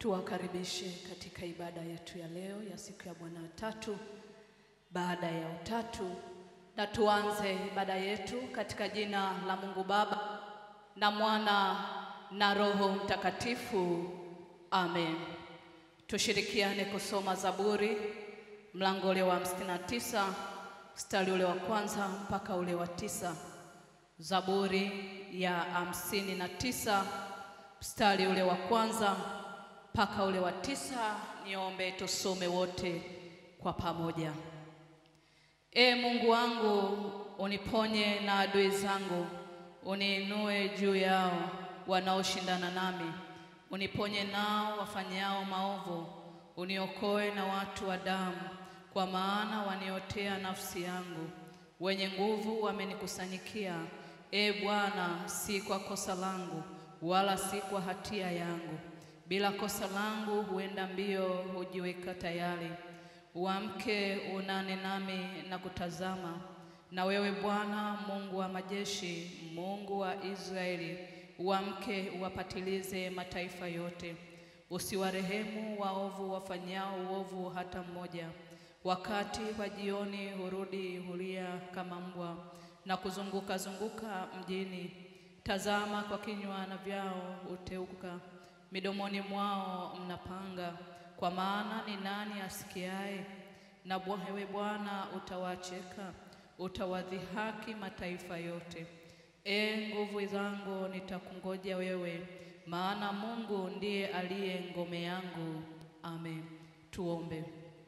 Tuwakaribishe katika ibada yetu ya leo ya siku ya Bwana tatu baada ya utatu, na tuanze ibada yetu katika jina la Mungu Baba na Mwana na Roho Mtakatifu. Amen. Tushirikiane kusoma Zaburi mlango ule wa hamsini na tisa mstari ule wa kwanza mpaka ule wa tisa. Zaburi ya hamsini na tisa mstari ule wa kwanza mpaka ule wa tisa. Niombe tusome wote kwa pamoja. E Mungu wangu, uniponye na adui zangu, uniinue juu yao wanaoshindana nami, uniponye nao wafanyao maovu, uniokoe na watu wa damu, kwa maana waniotea nafsi yangu. Wenye nguvu wamenikusanyikia, e Bwana, si kwa kosa langu, wala si kwa hatia yangu. Bila kosa langu huenda mbio, hujiweka tayari. Uamke unane nami na kutazama. Na wewe Bwana Mungu wa majeshi, Mungu wa Israeli, uamke uwapatilize mataifa yote. Usiwarehemu waovu wafanyao uovu hata mmoja. Wakati wa jioni hurudi hulia kama mbwa na kuzunguka zunguka mjini. Tazama, kwa kinywa na vyao huteuka, midomoni mwao mnapanga. Kwa maana ni nani asikiaye? Na wewe Bwana utawacheka, utawadhihaki mataifa yote. E nguvu zangu, nitakungoja wewe, maana Mungu ndiye aliye ngome yangu. Amen. Tuombe.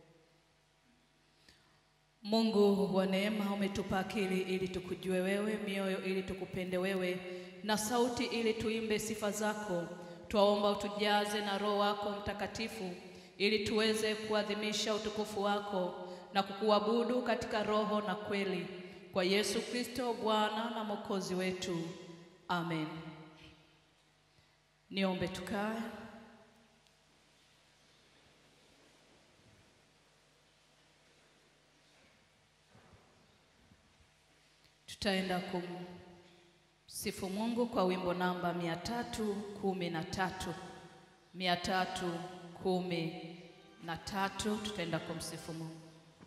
Mungu wa neema, umetupa akili ili tukujue wewe, mioyo ili tukupende wewe, na sauti ili tuimbe sifa zako. Twaomba utujaze na Roho wako Mtakatifu ili tuweze kuadhimisha utukufu wako na kukuabudu katika roho na kweli, kwa Yesu Kristo Bwana na Mwokozi wetu. Amen. Niombe tukae. Tutaenda kumsifu Mungu kwa wimbo namba mia tatu kumi na tatu mia tatu kumi na tatu. Tutaenda kumsifu Mungu.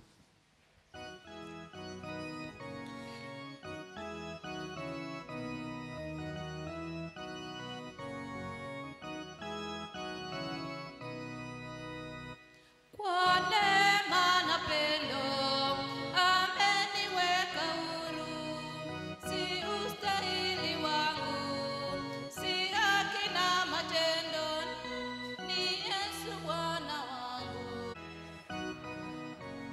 Kwa neema na pendo ameniweka huru, si ustahili wangu, si haki na matendo, ni Yesu Bwana wangu.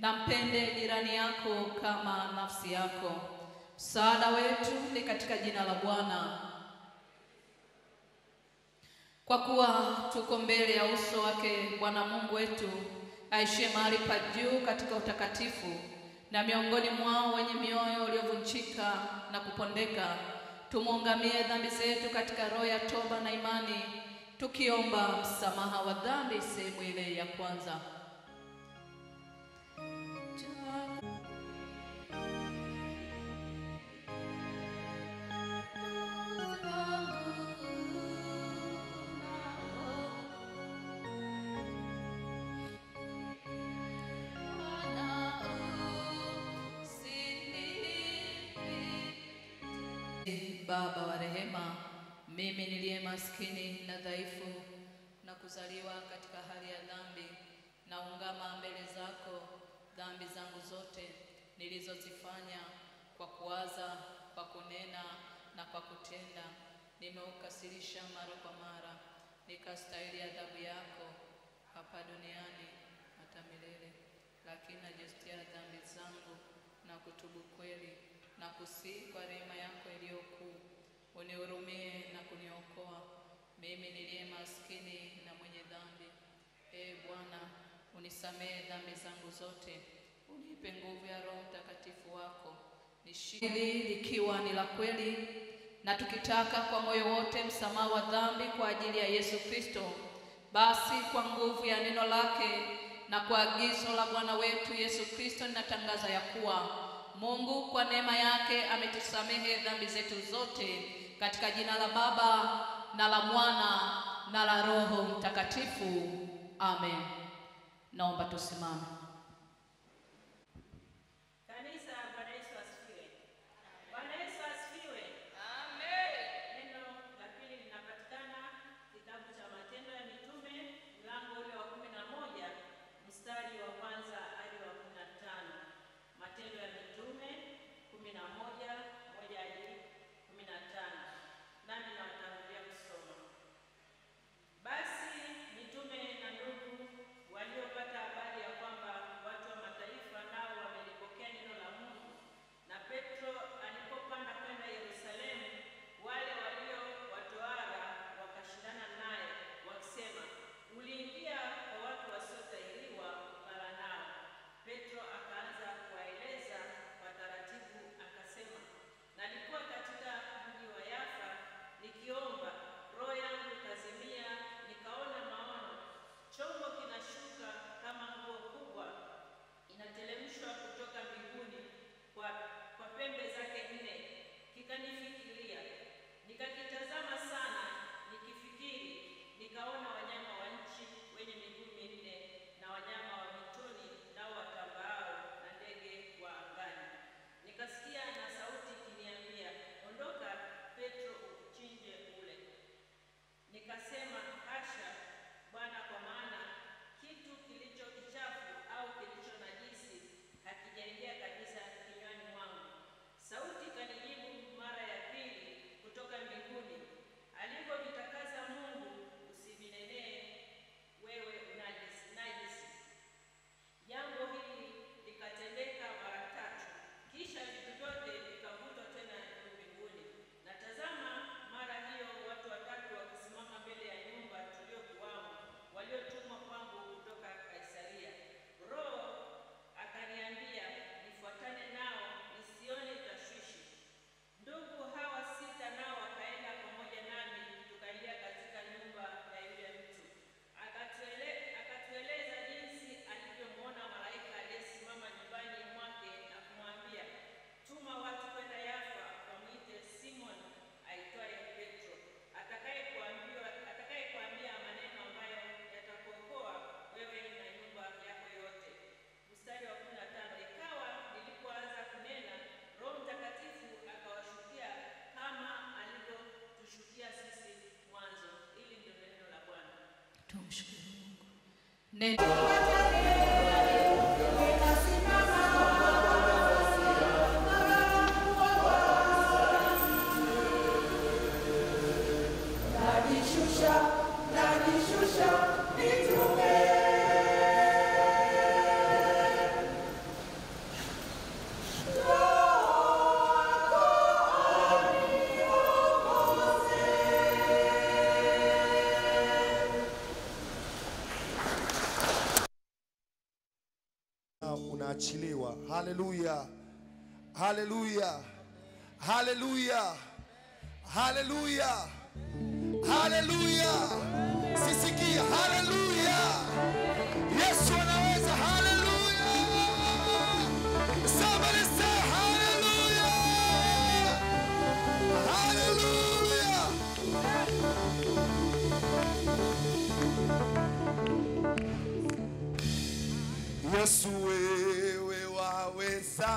na mpende jirani yako kama nafsi yako. Msaada wetu ni katika jina la Bwana. Kwa kuwa tuko mbele ya uso wake Bwana Mungu wetu aishie mahali pa juu katika utakatifu, na miongoni mwao wenye mioyo iliyovunjika na kupondeka, tumwungamie dhambi zetu katika roho ya toba na imani, tukiomba msamaha wa dhambi. Sehemu ile ya kwanza. Baba wa rehema, mimi niliye maskini na dhaifu na kuzaliwa katika hali ya dhambi, naungama mbele zako dhambi zangu zote nilizozifanya kwa kuwaza, kwa kunena na kwa kutenda. Nimeukasirisha mara kwa mara, nikastahili adhabu yako hapa duniani hata milele. Lakini najutia dhambi zangu na kutubu kweli na kusii kwa rehema yako iliyo kuu, unihurumie na kuniokoa mimi niliye maskini na mwenye dhambi. Ee Bwana, unisamehe dhambi zangu zote, unipe nguvu ya Roho Mtakatifu wako, nishili likiwa ni la kweli, na tukitaka kwa moyo wote msamaha wa dhambi kwa ajili ya Yesu Kristo, basi kwa nguvu ya neno lake na kwa agizo la Bwana wetu Yesu Kristo, ninatangaza ya kuwa Mungu kwa neema yake ametusamehe dhambi zetu zote katika jina la Baba na la Mwana na la Roho Mtakatifu. Amen. Naomba tusimame. Kanisa, Bwana Yesu asifiwe. Bwana Yesu asifiwe. Neno la pili linapatikana kitabu cha Matendo ya Mitume mlango ule wa kumi na moja mstari wa kwanza hadi wa kumi na tano. Matendo ya Mitume kumi na moja moja hadi kumi na tano. Nami nawatangulia kusoma. Basi mitume na ndugu waliopata habari ya kwamba watu wa mataifa nao wamelipokea neno la Mungu, na Petro alipopanda kwenda Yerusalemu, wale walio watoara wakashindana naye wakisema, uliingia kwa watu wasiotahiriwa kulala nao. Petro akaanza kuwaeleza kwa taratibu, akasema, nalikuwa katika mji wa Yafa nikiomba, roho yangu ikazimia, nikaona maono, chombo kinashuka kama nguo kubwa inateremshwa kutoka mbinguni kwa, kwa pembe zake nne, kikanifikiria. Nikakitazama sana, nikifikiri, nikaona wanyama wa nchi wenye miguu minne na wanyama wa mwituni nao watambaao na ndege wa angani. Nikasikia na sauti ikiniambia, ondoka Petro, uchinje ule. Nikasema, hasha Bwana, kwa maana kitu kilicho kichafu au kilicho najisi hakijaingia kabisa kinywani mwangu. Sauti ikanijibu mara ya pili kutoka mbinguni, alivyovitakasa Mungu usivinenee wewe unajisi. najisi. Jambo hili likatendeka mara tatu, kisha vitu vyote vikavutwa tena juu mbinguni. Na tazama, mara hiyo watu watatu wakisimama mbele ya nyumba tuliokuwamo, waliotumwa kwangu kutoka Kaisaria. Roho akaniambia nifuatane nao, nisione tashwishi. Ndugu hawa sita nao wakaenda pamoja nami, tukaingia katika nyumba ya yule mtu. Akatuele, akatueleza jinsi alivyomwona malaika aliyesimama nyumbani mwake na kumwambia, tuma watu kwenda Yafa wamwite Simon aitwaye Petro, atakaye kuambiwa atakaye kuambia maneno ambayo yatakuokoa wewe na nyumba yako yote. Mstari wa 15 ikawa nilipoanza kunena, Roho Mtakatifu akawashukia kama alivyotushukia sisi mwanzo. Hili ndio neno la Bwana. Tumshukuru Mungu. Neno Haleluya, haleluya, haleluya, haleluya, haleluya. Sisikia, haleluya. Yesu anaweza, haleluya. Somebody say hallelujah. Hallelujah. Yesu wewe waweza.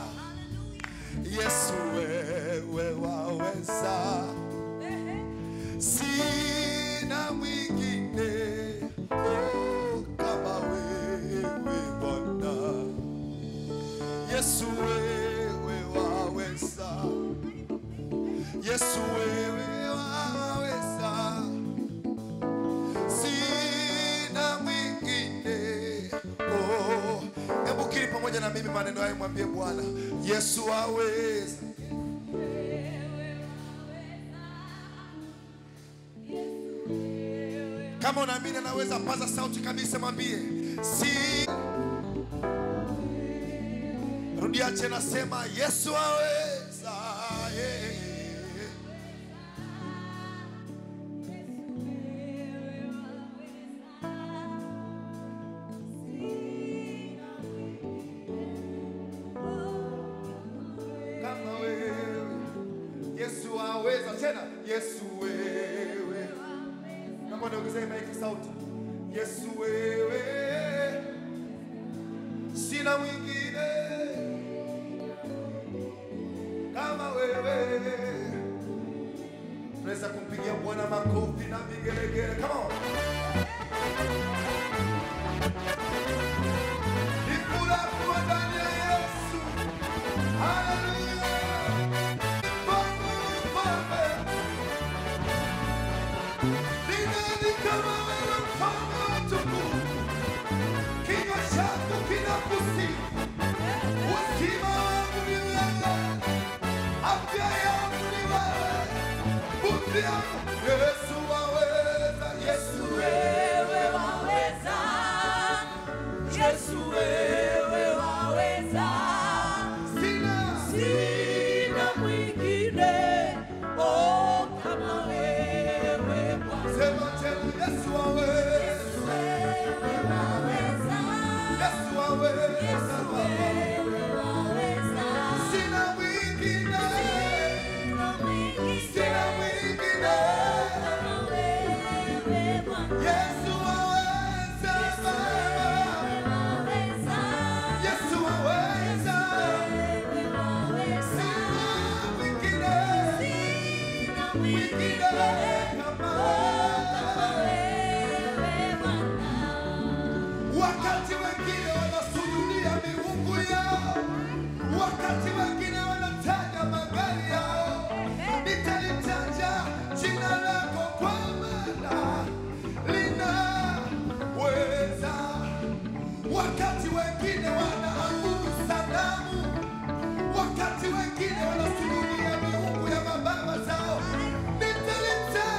Yesu wewe waweza. Sina mwingine oh, kama wewe Bwana. Yesu wewe waweza. Yesu wewe waweza. Sina mwingine. Oh, hebu kiri pamoja na mimi maneno hayo, mwambie Bwana Yesu waweza. Kama unaamini anaweza, paza sauti kabisa, mwambie si. Rudia tena, sema Yesu aweza. yeah. kama wewe Yesu aweza tena Yesu wewe kama unaongezea maiki sauti Yesu wewe sina mwingine kama wewe unaweza kumpigia Bwana makofi na vigelegele come on ni furaha kuwa ndani ya Yesu Hallelujah. Mfalme, mfalme. Ni nani kama wewe mfalme wa utukufu? Kinywa chako kinakusifu. Uzima wangu ni wewe. Afya yangu ni wewe. Pumzi yangu. Yesu waweza, Yesu Wewe waweza, Yesu wewe waweza, sina sina mwingine oh kama wewe Bwana. sema tena Yesu waweza, Wewe waweza, Yesu waweza. Yesu wewe waweza, Sina mwingine, sina mwingine sina mwingine. kama wewe Bwana. Yesu waweza, Wewe waweza, Yesu waweza. wewe waweza. Sina mwingine, Sina mwingine mwingine kama kama wewe. wewe Bwana. Wakati wengine wanasujudia miungu yao, wakati wengine wanataja magari yao, nitalitaja jina lako kwa maana linaweza. Wakati wengine wanaabudu sanamu, wakati wengine wanasujudia miungu ya mababa zao, nitalitaja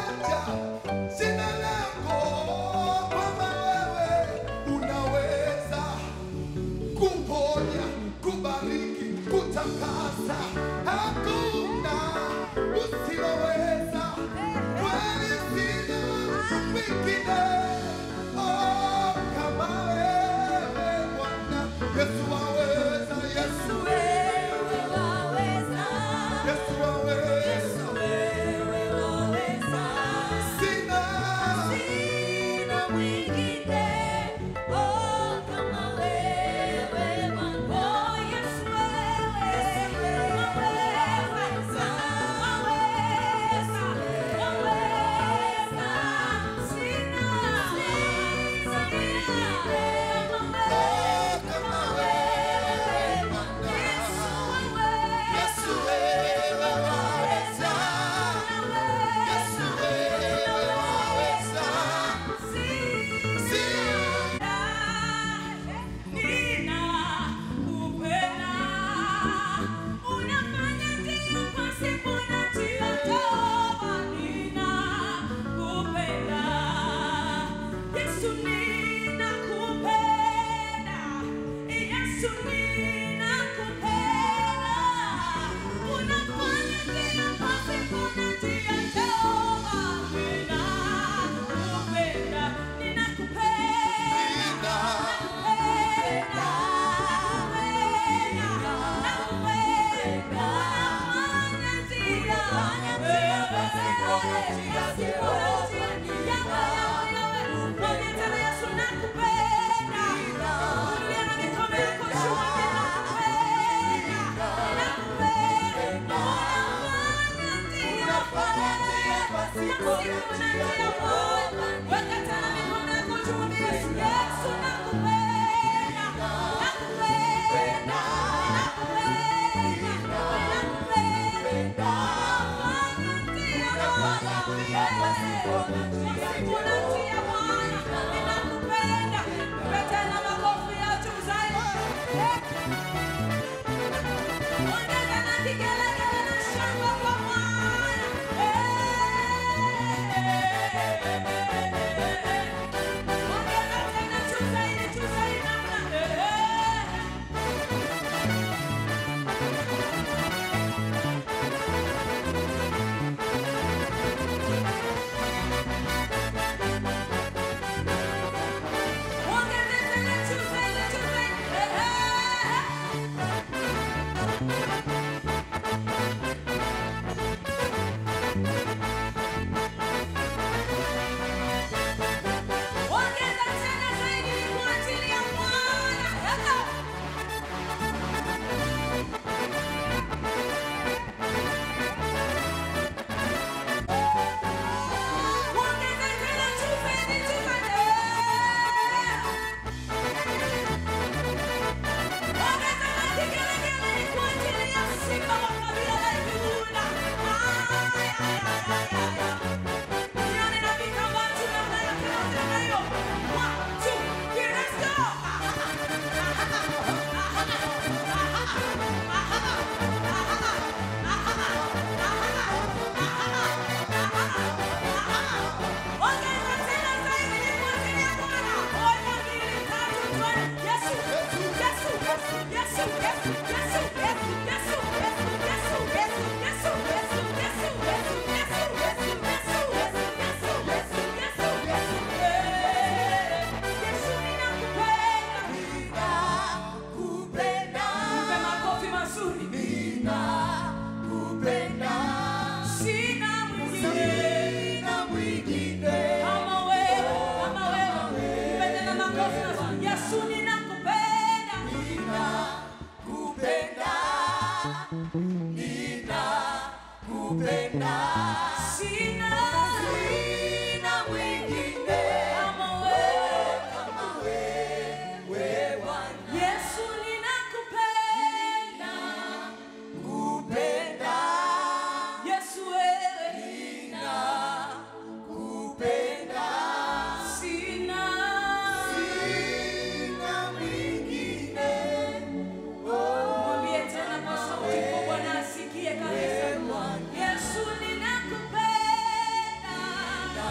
Yesu ninakupenda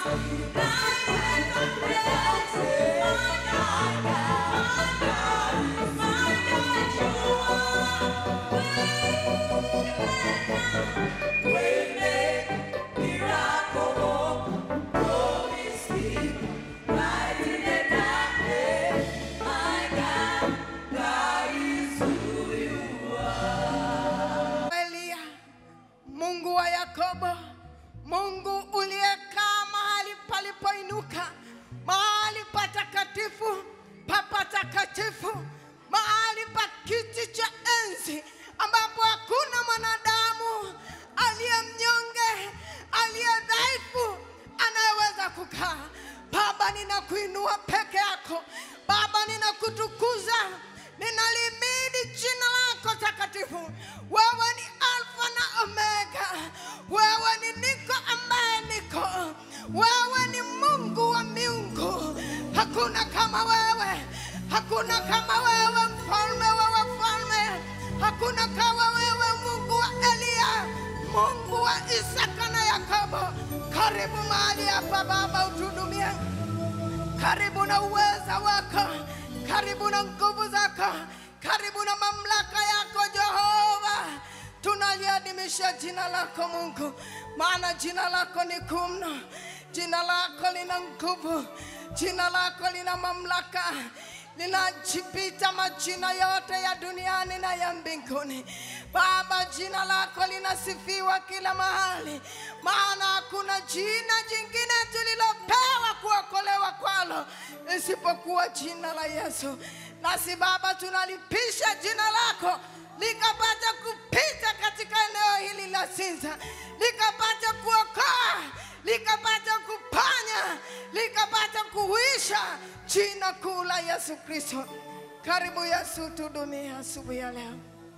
Elia, Mungu wa Yakobo, Mungu uliyekaa mahali palipoinuka, mahali patakatifu pa patakatifu, mahali pa kiti cha enzi ambapo hakuna mwanadamu aliye mnyonge, aliye dhaifu anayeweza kukaa. Baba, ninakuinua peke yako. Baba, ninakutukuza, ninalimidi jina lako takatifu. Wewe ni Alfa na Omega, wewe ni niko ambaye niko, wewe ni Mungu wa miungu. Hakuna kama wewe, hakuna kama wewe, mfalme wa wafalme, hakuna kama wewe, Mungu wa Eliya, Mungu wa Isaka na Yakobo. Karibu mahali hapa Baba, utuhudumie karibu na uweza wako, karibu na nguvu zako, karibu na mamlaka yako Jehova. Tunaliadhimisha jina lako Mungu, maana jina lako ni kuu mno, jina lako lina nguvu, jina lako lina mamlaka linajipita majina yote ya duniani na ya mbinguni. Baba, jina lako linasifiwa kila mahali, maana hakuna jina jingine tulilopewa kuokolewa kwalo isipokuwa jina la Yesu. Nasi Baba, tunalipisha jina lako likapata kupita katika eneo hili la Sinza, likapata kuokoa, likapata kupanya, likapata kuhuisha jina kuu la Yesu Kristo. Karibu Yesu, tuhudumie asubuhi ya leo.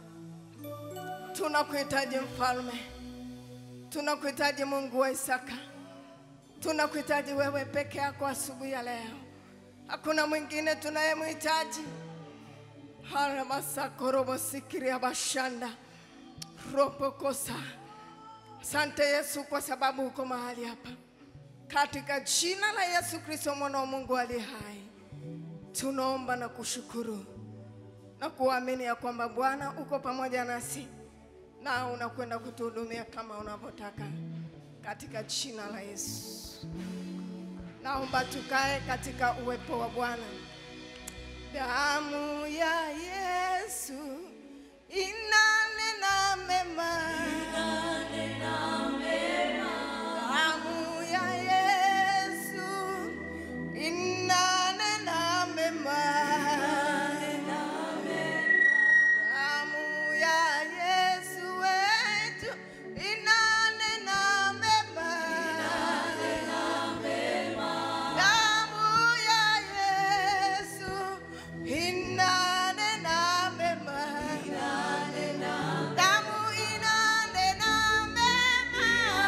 Tunakuhitaji mfalme, tunakuhitaji Mungu wa Isaka, tunakuhitaji wewe peke yako asubuhi ya leo. Hakuna mwingine tunayemhitaji. haramasakorobosikiri bashanda ropokosa. Asante Yesu kwa sababu uko mahali hapa, katika jina la Yesu Kristo mwana wa Mungu aliye hai, tunaomba na kushukuru na kuamini ya kwamba Bwana uko pamoja nasi na unakwenda kutuhudumia kama unavyotaka katika jina la Yesu. Naomba tukae katika uwepo wa Bwana. Damu ya Yesu inanena mema. Damu ya Yesu inanena mema. Damu ya Yesu wetu inanena mema. Damu ya Yesu inanena mema. Damu inanena mema.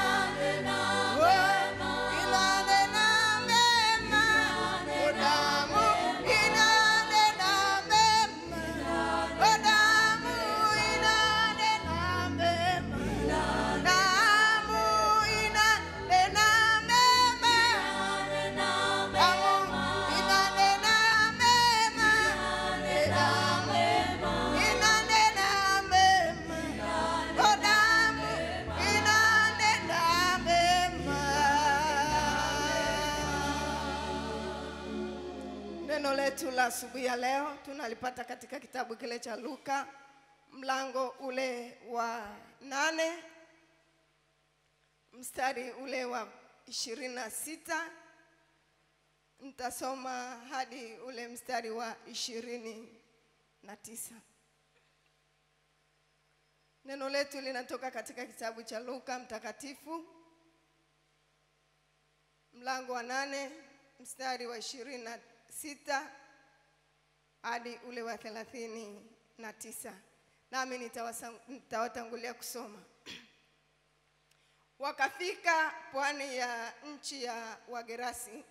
Oh, inanena mema. Oh, damu inanena mema. Oh, damu inanena mema. Damu inanena mema. Damu inanena mema. Damu inanena mema. Oh, damu inanena mema. Neno letu la asubuhi ya leo tunalipata katika kitabu kile cha Luka mlango ule wa nane mstari ule wa ishirini na sita nitasoma hadi ule mstari wa ishirini na tisa. Neno letu linatoka katika kitabu cha Luka mtakatifu mlango wa nane mstari wa ishirini na sita hadi ule wa thelathini na tisa. Nami nitawasa- nitawatangulia kusoma. Wakafika pwani ya nchi ya Wagerasi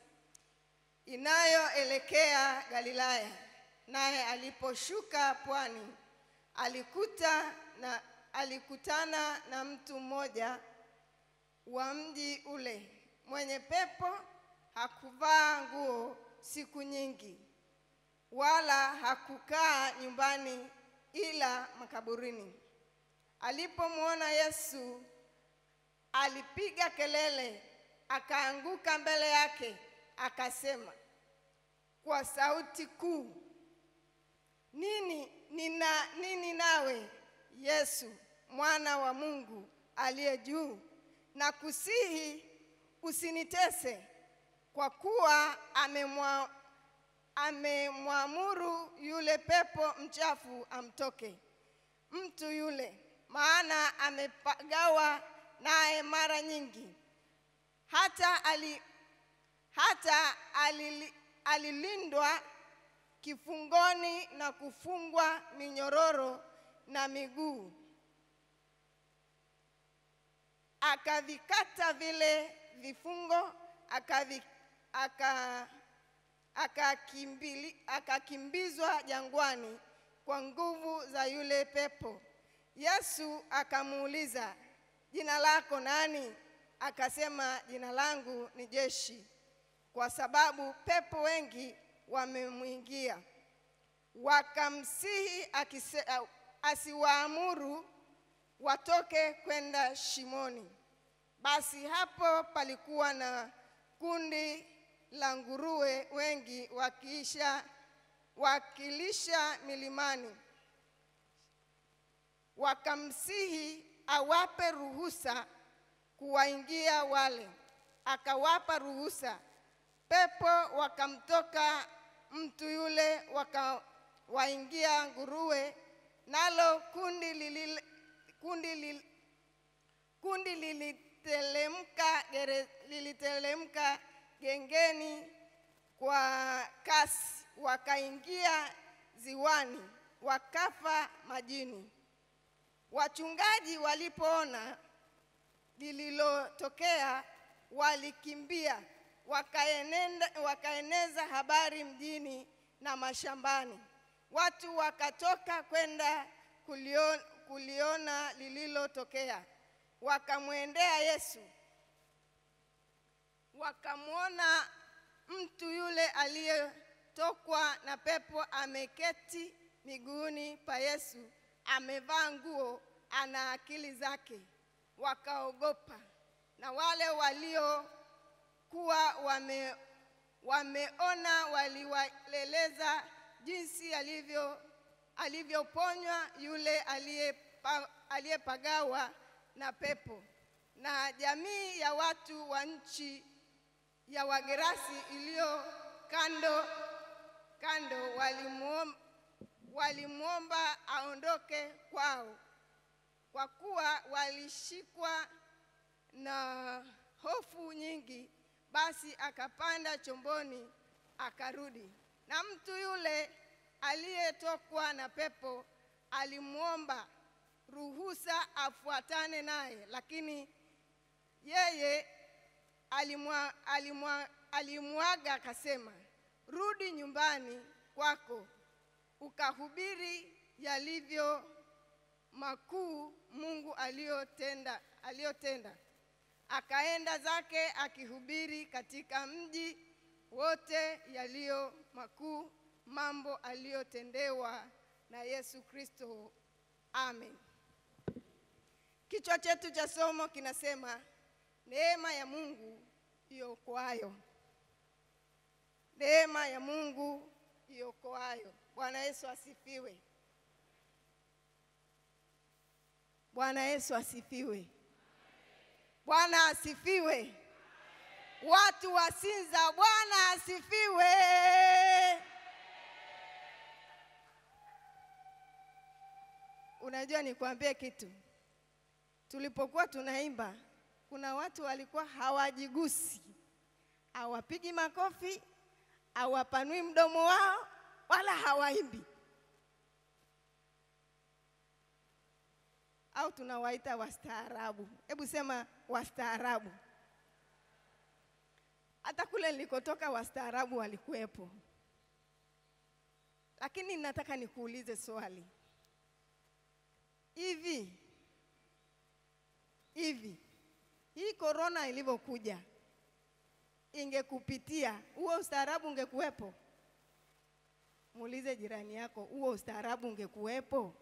inayoelekea Galilaya. Naye aliposhuka pwani, alikuta na alikutana na mtu mmoja wa mji ule mwenye pepo hakuvaa nguo siku nyingi, wala hakukaa nyumbani ila makaburini. Alipomwona Yesu, alipiga kelele, akaanguka mbele yake, akasema kwa sauti kuu, nini nina nini nawe Yesu mwana wa Mungu aliye juu, na kusihi usinitese, kwa kuwa amemwa amemwamuru yule pepo mchafu amtoke mtu yule, maana amepagawa naye mara nyingi, hata ali, hata alili, alilindwa kifungoni na kufungwa minyororo na miguu, akavikata vile vifungo akavi, aka, akakimbili, akakimbizwa jangwani kwa nguvu za yule pepo. Yesu akamuuliza, jina lako nani? Akasema, jina langu ni Jeshi, kwa sababu pepo wengi wamemwingia. Wakamsihi akise, asiwaamuru watoke kwenda shimoni. Basi hapo palikuwa na kundi la nguruwe wengi wakiisha wakilisha milimani. Wakamsihi awape ruhusa kuwaingia wale, akawapa ruhusa. Pepo wakamtoka mtu yule, wakawaingia nguruwe, nalo kundi lilile, kundi lil, kundi lilitelemka gere, lilitelemka gengeni kwa kasi, wakaingia ziwani, wakafa majini. Wachungaji walipoona lililotokea, walikimbia wakaenenda, wakaeneza habari mjini na mashambani. Watu wakatoka kwenda kuliona, kuliona lililotokea, wakamwendea Yesu, wakamwona mtu yule aliyetokwa na pepo ameketi miguuni pa Yesu, amevaa nguo, ana akili zake. Wakaogopa, na wale waliokuwa wame, wameona waliwaeleza jinsi alivyo alivyoponywa yule aliyepa, aliyepagawa na pepo. Na jamii ya watu wa nchi ya Wagerasi iliyo kando kando walimwomba, walimwomba aondoke kwao, kwa kuwa walishikwa na hofu nyingi. Basi akapanda chomboni akarudi, na mtu yule aliyetokwa na pepo alimwomba ruhusa afuatane naye, lakini yeye alimwa, alimwa, alimwaga akasema, rudi nyumbani kwako ukahubiri yalivyo makuu Mungu aliyotenda aliyotenda. Akaenda zake akihubiri katika mji wote yaliyo makuu mambo aliyotendewa na Yesu Kristo. Amen. Kichwa chetu cha somo kinasema neema ya Mungu iokoayo. Neema ya Mungu iokoayo. Bwana Yesu asifiwe. Bwana Yesu asifiwe. Bwana asifiwe. Watu wa Sinza, Bwana asifiwe. Unajua, nikwambie kitu, tulipokuwa tunaimba, kuna watu walikuwa hawajigusi, hawapigi makofi, hawapanui mdomo wao, wala hawaimbi, au tunawaita wastaarabu. Hebu sema wastaarabu. Hata kule nilikotoka wastaarabu walikuwepo, lakini nataka nikuulize swali hivi hivi, hii korona ilivyokuja ingekupitia huo ustaarabu ungekuwepo? Muulize jirani yako, huo ustaarabu ungekuwepo?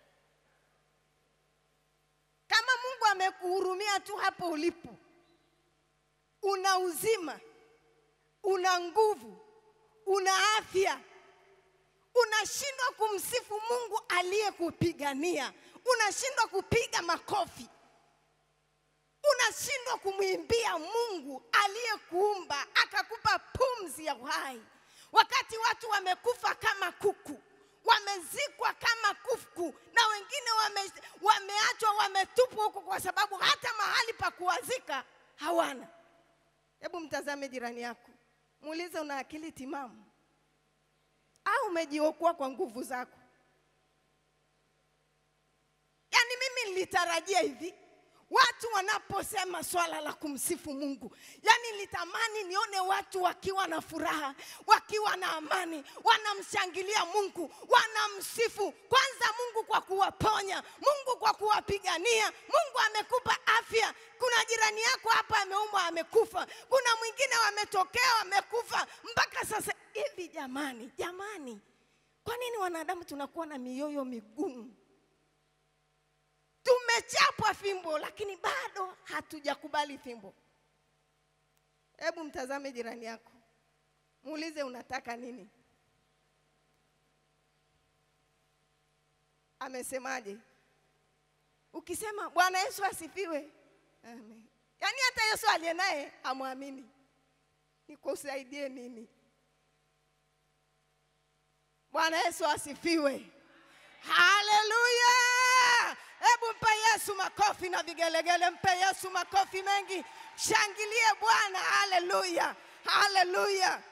Kama Mungu amekuhurumia tu hapo ulipo, una uzima, una nguvu, una afya, unashindwa kumsifu Mungu aliyekupigania, unashindwa kupiga makofi, unashindwa kumwimbia Mungu aliyekuumba akakupa pumzi ya uhai, wakati watu wamekufa kama kuku, wamezikwa kama kuku, na wengine wame, wameachwa wametupwa huko kwa sababu hata mahali pa kuwazika hawana. Hebu mtazame jirani yako, muulize, una akili timamu au umejiokoa kwa nguvu zako? Yaani mimi nilitarajia hivi watu wanaposema swala la kumsifu Mungu, yaani nilitamani nione watu wakiwa na furaha, wakiwa na amani, wanamshangilia Mungu, wanamsifu kwanza Mungu kwa kuwaponya, Mungu kwa kuwapigania. Mungu amekupa afya. Kuna jirani yako hapa ameumwa, amekufa. Kuna mwingine wametokea, wamekufa mpaka sasa hivi. Jamani, jamani, kwa nini wanadamu tunakuwa na mioyo migumu? Tumechapwa fimbo lakini bado hatujakubali fimbo. Hebu mtazame jirani yako, muulize unataka nini? Amesemaje? Ukisema Bwana Yesu asifiwe, amen. Yaani hata Yesu aliye naye amwamini, nikusaidie nini? Bwana Yesu asifiwe, haleluya! Hebu mpe Yesu makofi na vigelegele, mpe Yesu makofi mengi, shangilie Bwana. Haleluya, haleluya.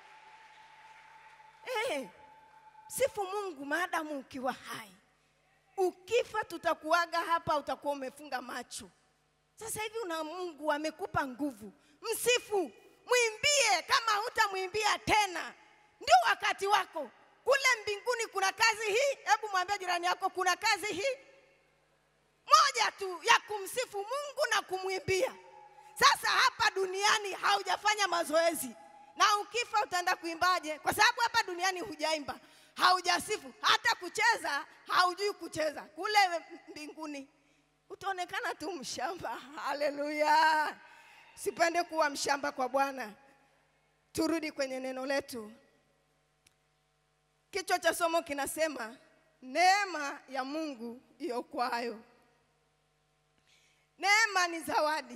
Eh, sifu Mungu maadamu ukiwa hai. Ukifa tutakuaga hapa, utakuwa umefunga macho. Sasa hivi una Mungu amekupa nguvu, msifu, mwimbie. Kama hutamwimbia tena, ndio wakati wako. Kule mbinguni kuna kazi hii. Hebu mwambie jirani yako, kuna kazi hii moja tu ya kumsifu Mungu na kumwimbia. Sasa hapa duniani haujafanya mazoezi, na ukifa utaenda kuimbaje? Kwa sababu hapa duniani hujaimba, haujasifu, hata kucheza haujui kucheza. Kule mbinguni utaonekana tu mshamba. Haleluya! Sipende kuwa mshamba kwa Bwana. Turudi kwenye neno letu. Kichwa cha somo kinasema neema ya Mungu iokoayo. Neema ni zawadi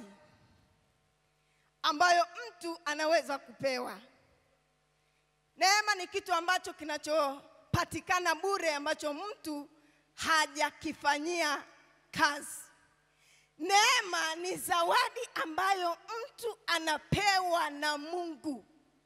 ambayo mtu anaweza kupewa. Neema ni kitu ambacho kinachopatikana bure, ambacho mtu hajakifanyia kazi. Neema ni zawadi ambayo mtu anapewa na Mungu.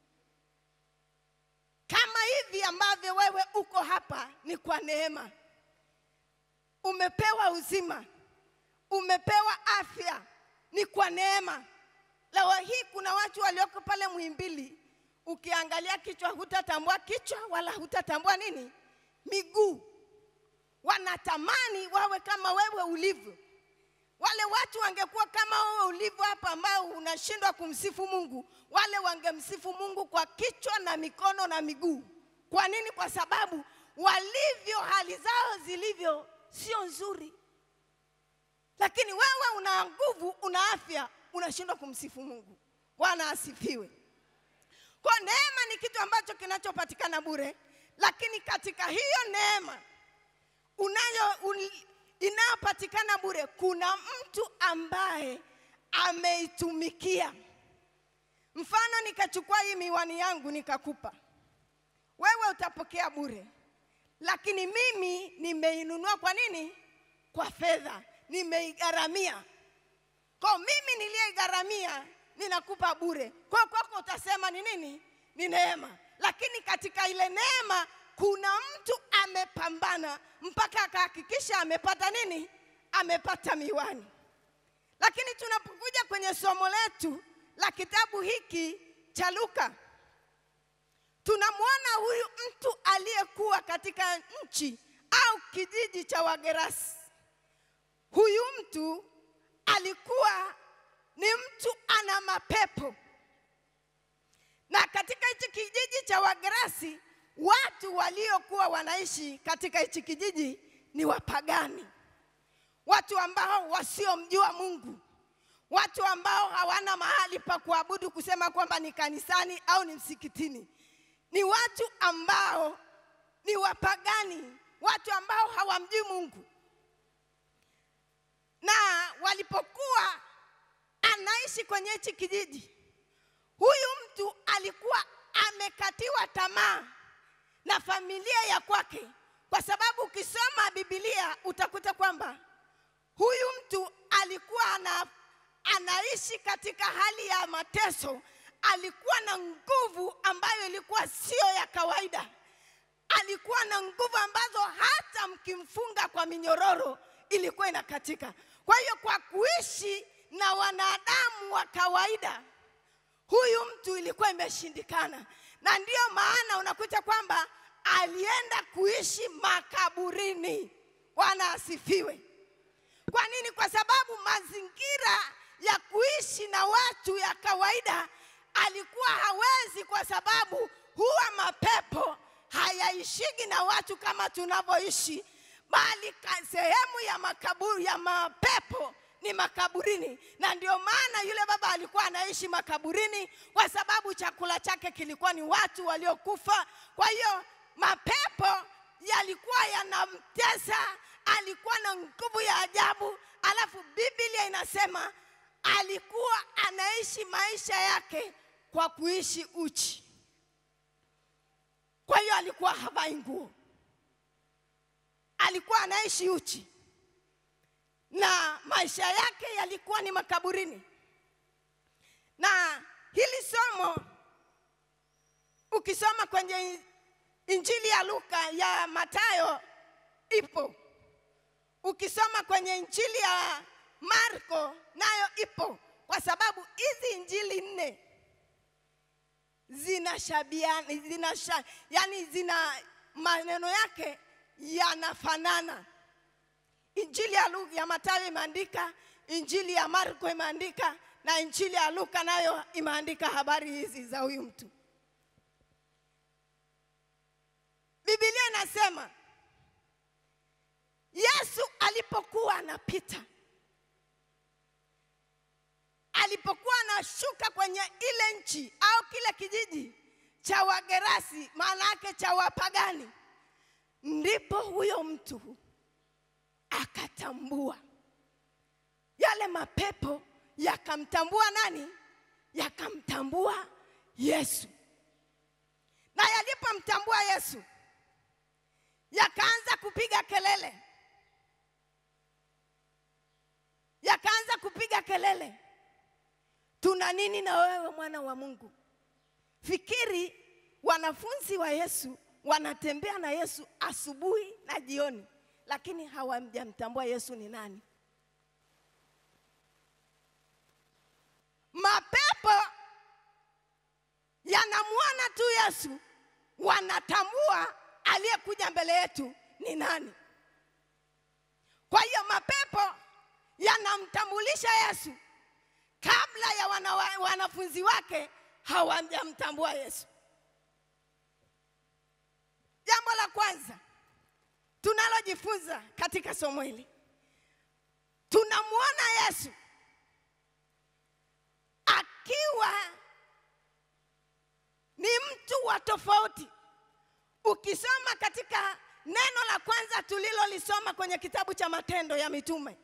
Kama hivi ambavyo wewe uko hapa ni kwa neema. Umepewa uzima, umepewa afya, ni kwa neema. Leo hii kuna watu walioko pale Muhimbili, ukiangalia kichwa hutatambua kichwa wala hutatambua nini miguu. Wanatamani wawe kama wewe ulivyo. Wale watu wangekuwa kama wewe ulivyo hapa, ambao unashindwa kumsifu Mungu, wale wangemsifu Mungu kwa kichwa na mikono na miguu. Kwa nini? Kwa sababu walivyo, hali zao zilivyo sio nzuri, lakini wewe una nguvu, una afya, unashindwa kumsifu Mungu. Bwana asifiwe. Kwa neema ni kitu ambacho kinachopatikana bure, lakini katika hiyo neema unayo un, inayopatikana bure, kuna mtu ambaye ameitumikia. Mfano, nikachukua hii miwani yangu nikakupa wewe, utapokea bure, lakini mimi nimeinunua kwa nini? Kwa fedha, nimeigharamia. Kwa mimi niliyegharamia ninakupa bure, kwa kwako utasema ni nini? Ni neema. Lakini katika ile neema kuna mtu amepambana mpaka akahakikisha amepata nini? Amepata miwani. Lakini tunapokuja kwenye somo letu la kitabu hiki cha Luka, tunamwona huyu mtu aliyekuwa katika nchi au kijiji cha Wagerasi. Huyu mtu alikuwa ni mtu ana mapepo, na katika hichi kijiji cha Wagerasi watu waliokuwa wanaishi katika hichi kijiji ni wapagani, watu ambao wasiomjua Mungu, watu ambao hawana mahali pa kuabudu kusema kwamba ni kanisani au ni msikitini. Ni watu ambao ni wapagani, watu ambao hawamjui Mungu. Na walipokuwa anaishi kwenye hichi kijiji, huyu mtu alikuwa amekatiwa tamaa na familia ya kwake, kwa sababu ukisoma Biblia utakuta kwamba huyu mtu alikuwa ana, anaishi katika hali ya mateso. Alikuwa na nguvu ambayo ilikuwa sio ya kawaida. Alikuwa na nguvu ambazo hata mkimfunga kwa minyororo ilikuwa inakatika. Kwa hiyo kwa kuishi na wanadamu wa kawaida, huyu mtu ilikuwa imeshindikana, na ndiyo maana unakuta kwamba alienda kuishi makaburini. Bwana asifiwe. Kwa nini? Kwa sababu mazingira ya kuishi na watu ya kawaida alikuwa hawezi, kwa sababu huwa mapepo hayaishigi na watu kama tunavyoishi, bali ka- sehemu ya makaburi ya mapepo ni makaburini, na ndio maana yule baba alikuwa anaishi makaburini, kwa sababu chakula chake kilikuwa ni watu waliokufa. Kwa hiyo mapepo yalikuwa yanamtesa, alikuwa na nguvu ya ajabu. Alafu Biblia inasema alikuwa anaishi maisha yake kwa kuishi uchi. Kwa hiyo alikuwa havai nguo, alikuwa anaishi uchi na maisha yake yalikuwa ni makaburini. Na hili somo ukisoma kwenye Injili ya Luka ya Mathayo ipo, ukisoma kwenye Injili ya Marko nayo ipo, kwa sababu hizi injili nne zinashabiana, zinasha, yani zina maneno yake yanafanana. Injili ya Luka ya Mathayo imeandika, Injili ya Marko imeandika na Injili ya Luka nayo imeandika habari hizi za huyu mtu. Biblia inasema Yesu alipokuwa anapita, alipokuwa anashuka kwenye ile nchi au kile kijiji cha Wagerasi, maana yake cha wapagani, ndipo huyo mtu akatambua yale mapepo yakamtambua nani? Yakamtambua Yesu. Na yalipomtambua Yesu, yakaanza kupiga kelele, yakaanza kupiga kelele, tuna nini na wewe mwana wa Mungu? Fikiri wanafunzi wa Yesu wanatembea na Yesu asubuhi na jioni, lakini hawamjamtambua Yesu ni nani. Mapepo yanamwona tu Yesu, wanatambua aliyekuja mbele yetu ni nani. Kwa hiyo mapepo yanamtambulisha Yesu kabla ya wana, wanafunzi wake hawajamtambua Yesu. Jambo la kwanza tunalojifunza katika somo hili, tunamwona Yesu akiwa ni mtu wa tofauti. Ukisoma katika neno la kwanza tulilolisoma kwenye kitabu cha Matendo ya Mitume,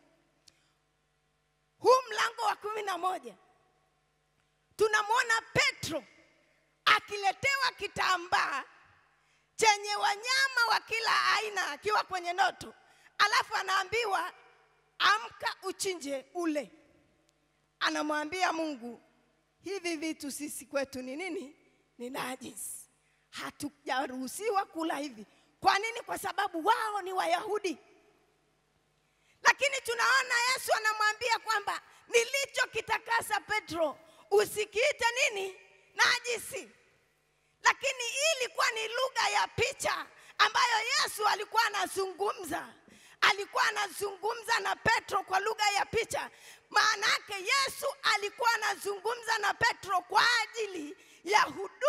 huu mlango wa kumi na moja, tunamwona Petro akiletewa kitambaa chenye wanyama wa kila aina akiwa kwenye ndoto, alafu anaambiwa amka, uchinje ule. Anamwambia Mungu, hivi vitu sisi kwetu ni nini? Ni najisi, hatujaruhusiwa kula hivi. Kwa nini? Kwa sababu wao ni Wayahudi. Lakini tunaona Yesu anamwambia kwamba nilichokitakasa Petro usikiite nini? Najisi. Lakini hii ilikuwa ni lugha ya picha ambayo Yesu alikuwa anazungumza. Alikuwa anazungumza na Petro kwa lugha ya picha. Maana yake Yesu alikuwa anazungumza na Petro kwa ajili ya huduma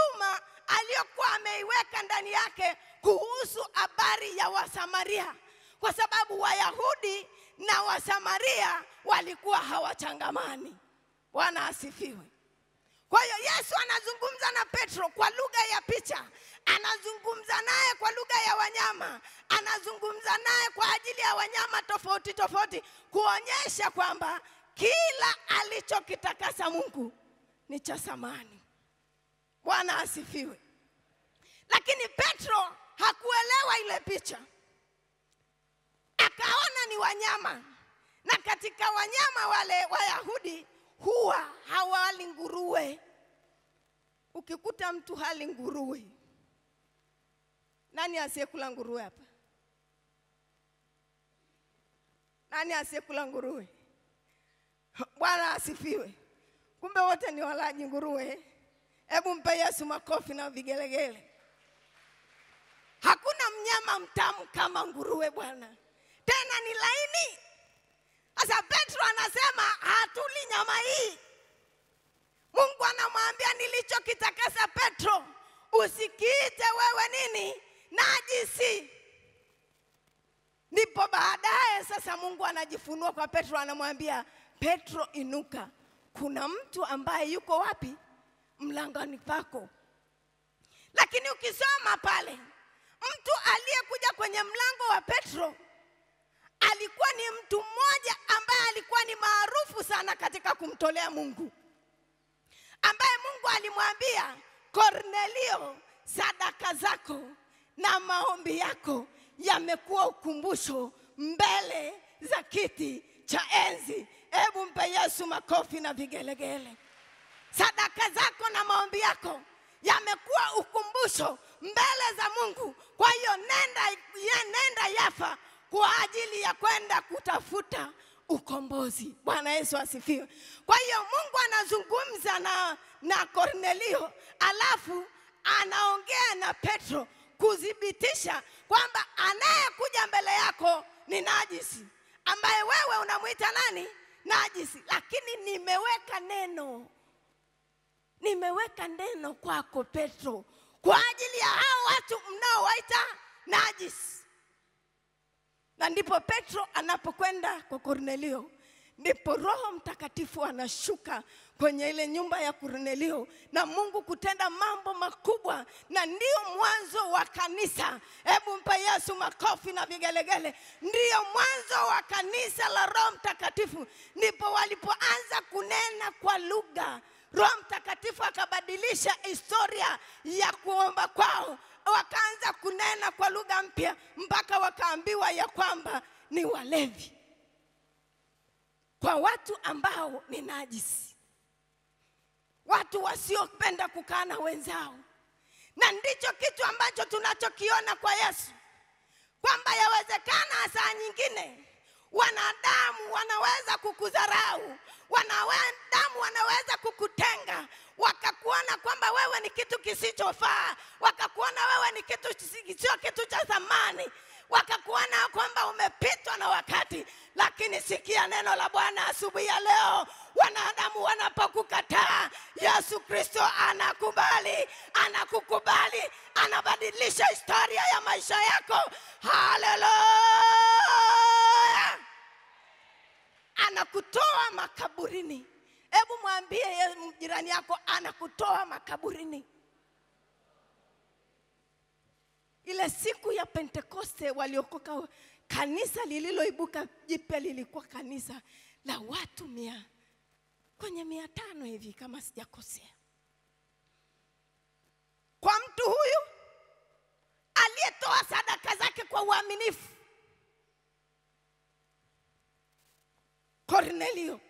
ameiweka ndani yake kuhusu habari ya Wasamaria, kwa sababu Wayahudi na Wasamaria walikuwa hawachangamani. Bwana asifiwe. Kwa hiyo Yesu anazungumza na Petro kwa lugha ya picha, anazungumza naye kwa lugha ya wanyama, anazungumza naye kwa ajili ya wanyama tofauti tofauti, kuonyesha kwamba kila alichokitakasa Mungu ni cha thamani. Bwana asifiwe. Lakini Petro hakuelewa ile picha, akaona ni wanyama, na katika wanyama wale Wayahudi huwa hawali nguruwe. Ukikuta mtu hali nguruwe, nani asiyekula nguruwe hapa? Nani asiyekula nguruwe? Bwana asifiwe. Kumbe wote ni walaji nguruwe. Hebu mpe Yesu makofi na vigelegele. Hakuna mnyama mtamu kama nguruwe bwana, tena ni laini. Sasa Petro anasema hatuli nyama hii. Mungu anamwambia nilichokitakasa Petro, usikiite wewe nini najisi. Ndipo baadaye sasa Mungu anajifunua kwa Petro, anamwambia Petro, inuka, kuna mtu ambaye yuko wapi? Mlangoni pako. Lakini ukisoma pale, mtu aliyekuja kwenye mlango wa Petro alikuwa ni mtu mmoja ambaye alikuwa ni maarufu sana katika kumtolea Mungu, ambaye Mungu alimwambia Kornelio, sadaka zako na maombi yako yamekuwa ukumbusho mbele za kiti cha enzi. Hebu mpe Yesu makofi na vigelegele. Sadaka zako na maombi yako yamekuwa ukumbusho mbele za Mungu. Kwa hiyo nenda, ye, nenda Yafa kwa ajili ya kwenda kutafuta ukombozi. Bwana Yesu asifiwe. Kwa hiyo Mungu anazungumza na, na Kornelio alafu anaongea na Petro kuthibitisha kwamba anayekuja mbele yako ni najisi, ambaye wewe unamwita nani? Najisi. Lakini nimeweka neno, nimeweka neno kwako Petro, kwa ajili ya hao watu mnaowaita najisi. Na ndipo Petro anapokwenda kwa Kornelio, ndipo Roho Mtakatifu anashuka kwenye ile nyumba ya Kornelio na Mungu kutenda mambo makubwa, na ndio mwanzo wa kanisa. Hebu mpe Yesu makofi na vigelegele. Ndiyo mwanzo wa kanisa la Roho Mtakatifu, ndipo walipoanza kunena kwa lugha. Roho Mtakatifu akabadilisha historia ya kuomba kwao, wakaanza kunena kwa lugha mpya mpaka wakaambiwa ya kwamba ni walevi kwa watu ambao ni najisi, watu wasiopenda kukaa na wenzao. Na ndicho kitu ambacho tunachokiona kwa Yesu, kwamba yawezekana saa nyingine wanadamu wanaweza kukudharau, wanadamu wanaweza kukutenga, wakakuona kwamba wewe ni kitu kisichofaa, wakakuona wewe ni kitu sio kitu cha thamani, wakakuona kwamba umepitwa na wakati. Lakini sikia neno la Bwana asubuhi ya leo, wanadamu wanapokukataa, Yesu Kristo anakubali, anakukubali, anabadilisha historia ya maisha yako. Haleluya! Anakutoa makaburini. Hebu mwambie ye- jirani yako, anakutoa makaburini. Ile siku ya Pentekoste waliokoka, kanisa lililoibuka jipya lilikuwa kanisa la watu mia kwenye mia tano hivi kama sijakosea. Kwa mtu huyu aliyetoa sadaka zake kwa uaminifu, Kornelio.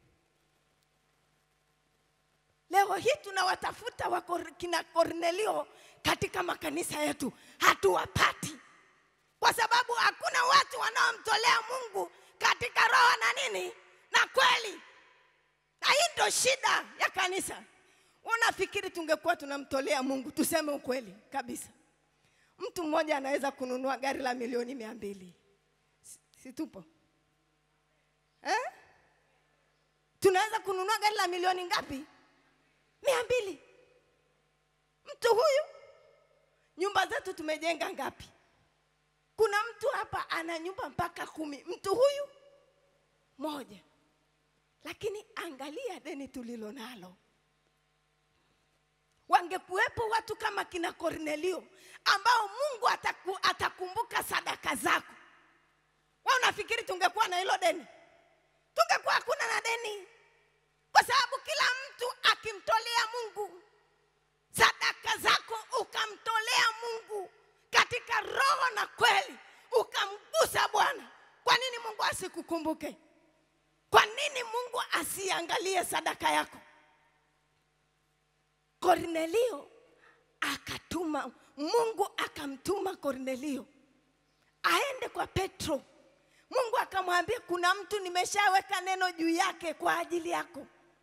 Leo hii tunawatafuta wa Kor- kina Kornelio katika makanisa yetu, hatuwapati kwa sababu hakuna watu wanaomtolea Mungu katika roho na nini na kweli, na hii ndio shida ya kanisa. Unafikiri tungekuwa tunamtolea Mungu, tuseme ukweli kabisa, mtu mmoja anaweza kununua gari la milioni mia mbili si, si tupo eh? Tunaweza kununua gari la milioni ngapi? mia mbili. Mtu huyu nyumba zetu tumejenga ngapi kuna mtu hapa ana nyumba mpaka kumi mtu huyu moja lakini angalia deni tulilo nalo wangekuwepo watu kama kina Kornelio ambao Mungu ataku, atakumbuka sadaka zako. Wewe unafikiri tungekuwa na hilo deni? Tungekuwa hakuna na deni, kwa sababu kila mtu akimtolea Mungu sadaka zako, ukamtolea Mungu katika roho na kweli, ukamgusa Bwana, kwa nini Mungu asikukumbuke? Kwa nini Mungu asiangalie sadaka yako? Kornelio akatuma, Mungu akamtuma Kornelio aende kwa Petro. Mungu akamwambia kuna mtu nimeshaweka neno juu yake kwa ajili yako.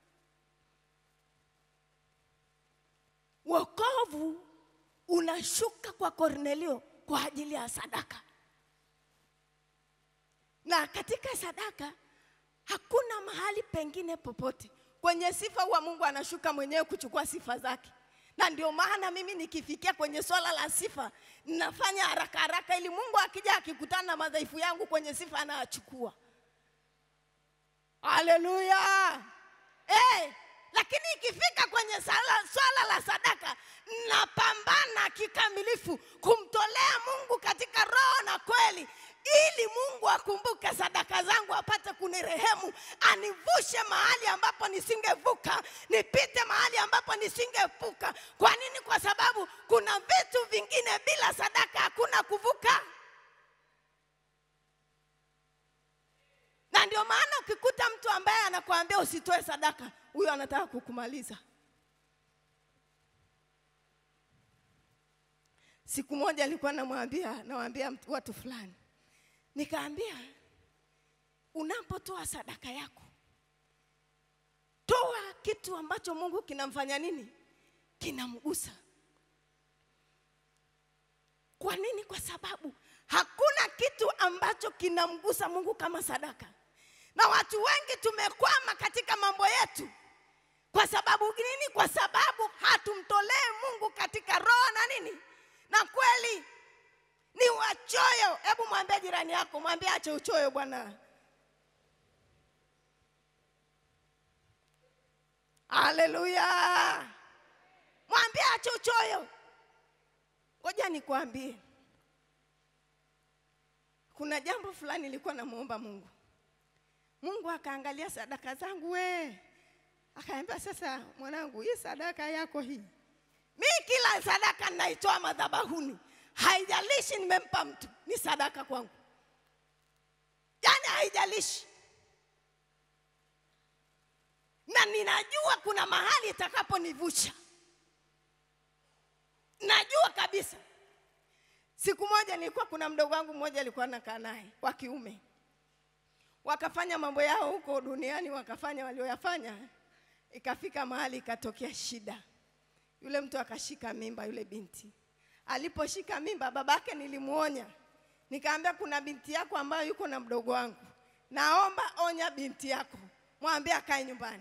Wokovu unashuka kwa Kornelio kwa ajili ya sadaka, na katika sadaka hakuna mahali pengine popote kwenye sifa huwa Mungu anashuka mwenyewe kuchukua sifa zake, na ndio maana mimi nikifikia kwenye swala la sifa ninafanya haraka haraka, ili Mungu akija akikutana na madhaifu yangu kwenye sifa anayachukua. Haleluya! hey, lakini ikifika kwenye sala, swala la sadaka napambana kikamilifu kumtolea Mungu katika roho na kweli, ili Mungu akumbuke sadaka zangu, apate kunirehemu, anivushe mahali ambapo nisingevuka, nipite mahali ambapo nisingevuka. Kwa nini? Kwa sababu kuna vitu vingine bila sadaka hakuna kuvuka. Na ndio maana ukikuta mtu ambaye anakuambia usitoe sadaka, huyo anataka kukumaliza. Siku moja alikuwa namwambia nawaambia mtu- watu fulani, nikaambia unapotoa sadaka yako, toa kitu ambacho Mungu kinamfanya nini, kinamgusa. Kwa nini? Kwa sababu hakuna kitu ambacho kinamgusa Mungu kama sadaka, na watu wengi tumekwama katika mambo yetu. Kwa sababu nini? Kwa sababu hatumtolee Mungu katika roho na nini na kweli ni wachoyo. Hebu mwambie jirani yako, mwambie ache uchoyo bwana. Haleluya! Mwambie ache uchoyo. Ngoja nikwambie, kuna jambo fulani nilikuwa namuomba Mungu. Mungu akaangalia sadaka zangu we, akaambia sasa, mwanangu, hii sadaka yako hii mi kila sadaka ninaitoa madhabahuni, haijalishi nimempa mtu, ni sadaka kwangu. Yaani haijalishi, na ninajua kuna mahali itakaponivusha, najua kabisa. Siku moja nilikuwa, kuna mdogo wangu mmoja alikuwa nakaa naye wa kiume, wakafanya mambo yao huko duniani, wakafanya walioyafanya, ikafika mahali ikatokea shida yule mtu akashika mimba yule binti. Aliposhika mimba, babake nilimuonya, nikaambia kuna binti yako ambayo yuko na mdogo wangu, naomba onya binti yako, mwambie akae nyumbani.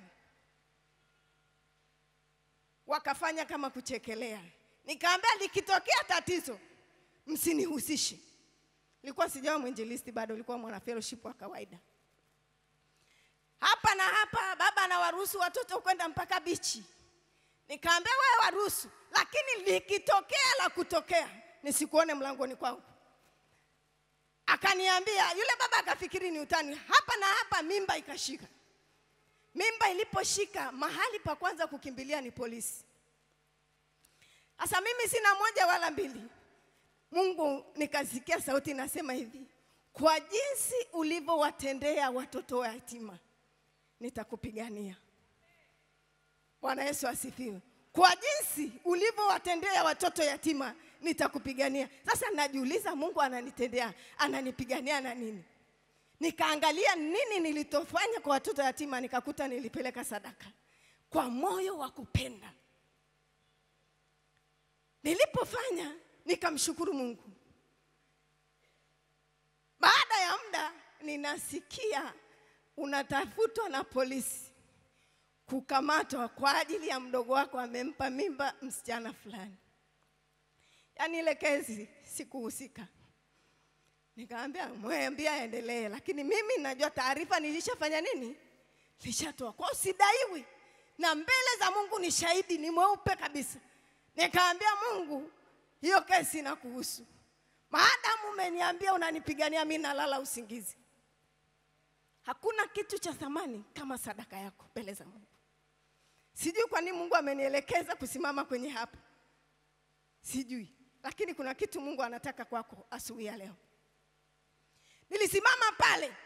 Wakafanya kama kuchekelea, nikaambia likitokea tatizo msinihusishe. Nilikuwa sijawa mwinjilisti bado, nilikuwa mwana fellowship wa kawaida. Hapa na hapa, baba anawaruhusu watoto kwenda mpaka bichi Nikaambia wewe waruhusu, lakini likitokea la kutokea nisikuone mlangoni kwangu. Akaniambia yule baba, akafikiri ni utani. Hapa na hapa mimba ikashika. Mimba iliposhika, mahali pa kwanza kukimbilia ni polisi. Sasa mimi sina moja wala mbili. Mungu nikasikia sauti inasema hivi, kwa jinsi ulivyowatendea watoto wa yatima nitakupigania. Bwana Yesu asifiwe. Kwa jinsi ulivyowatendea watoto yatima nitakupigania. Sasa najiuliza, Mungu ananitendea, ananipigania na nini? Nikaangalia nini nilitofanya kwa watoto yatima, nikakuta nilipeleka sadaka kwa moyo wa kupenda. Nilipofanya nikamshukuru Mungu. Baada ya muda ninasikia unatafutwa na polisi kukamatwa kwa ajili ya mdogo wako amempa mimba msichana fulani. yaani ile kesi sikuhusika. Nikamwambia mwambie aendelee, lakini mimi najua taarifa nilishafanya nini, nilishatoa kwao, sidaiwi na mbele za Mungu ni shahidi, ni mweupe kabisa. Nikaambia Mungu, hiyo kesi inakuhusu, maadamu umeniambia unanipigania, mimi nalala usingizi. Hakuna kitu cha thamani kama sadaka yako mbele za Mungu. Sijui kwa nini Mungu amenielekeza kusimama kwenye hapa, sijui, lakini kuna kitu Mungu anataka kwako asubuhi ya leo. Nilisimama pale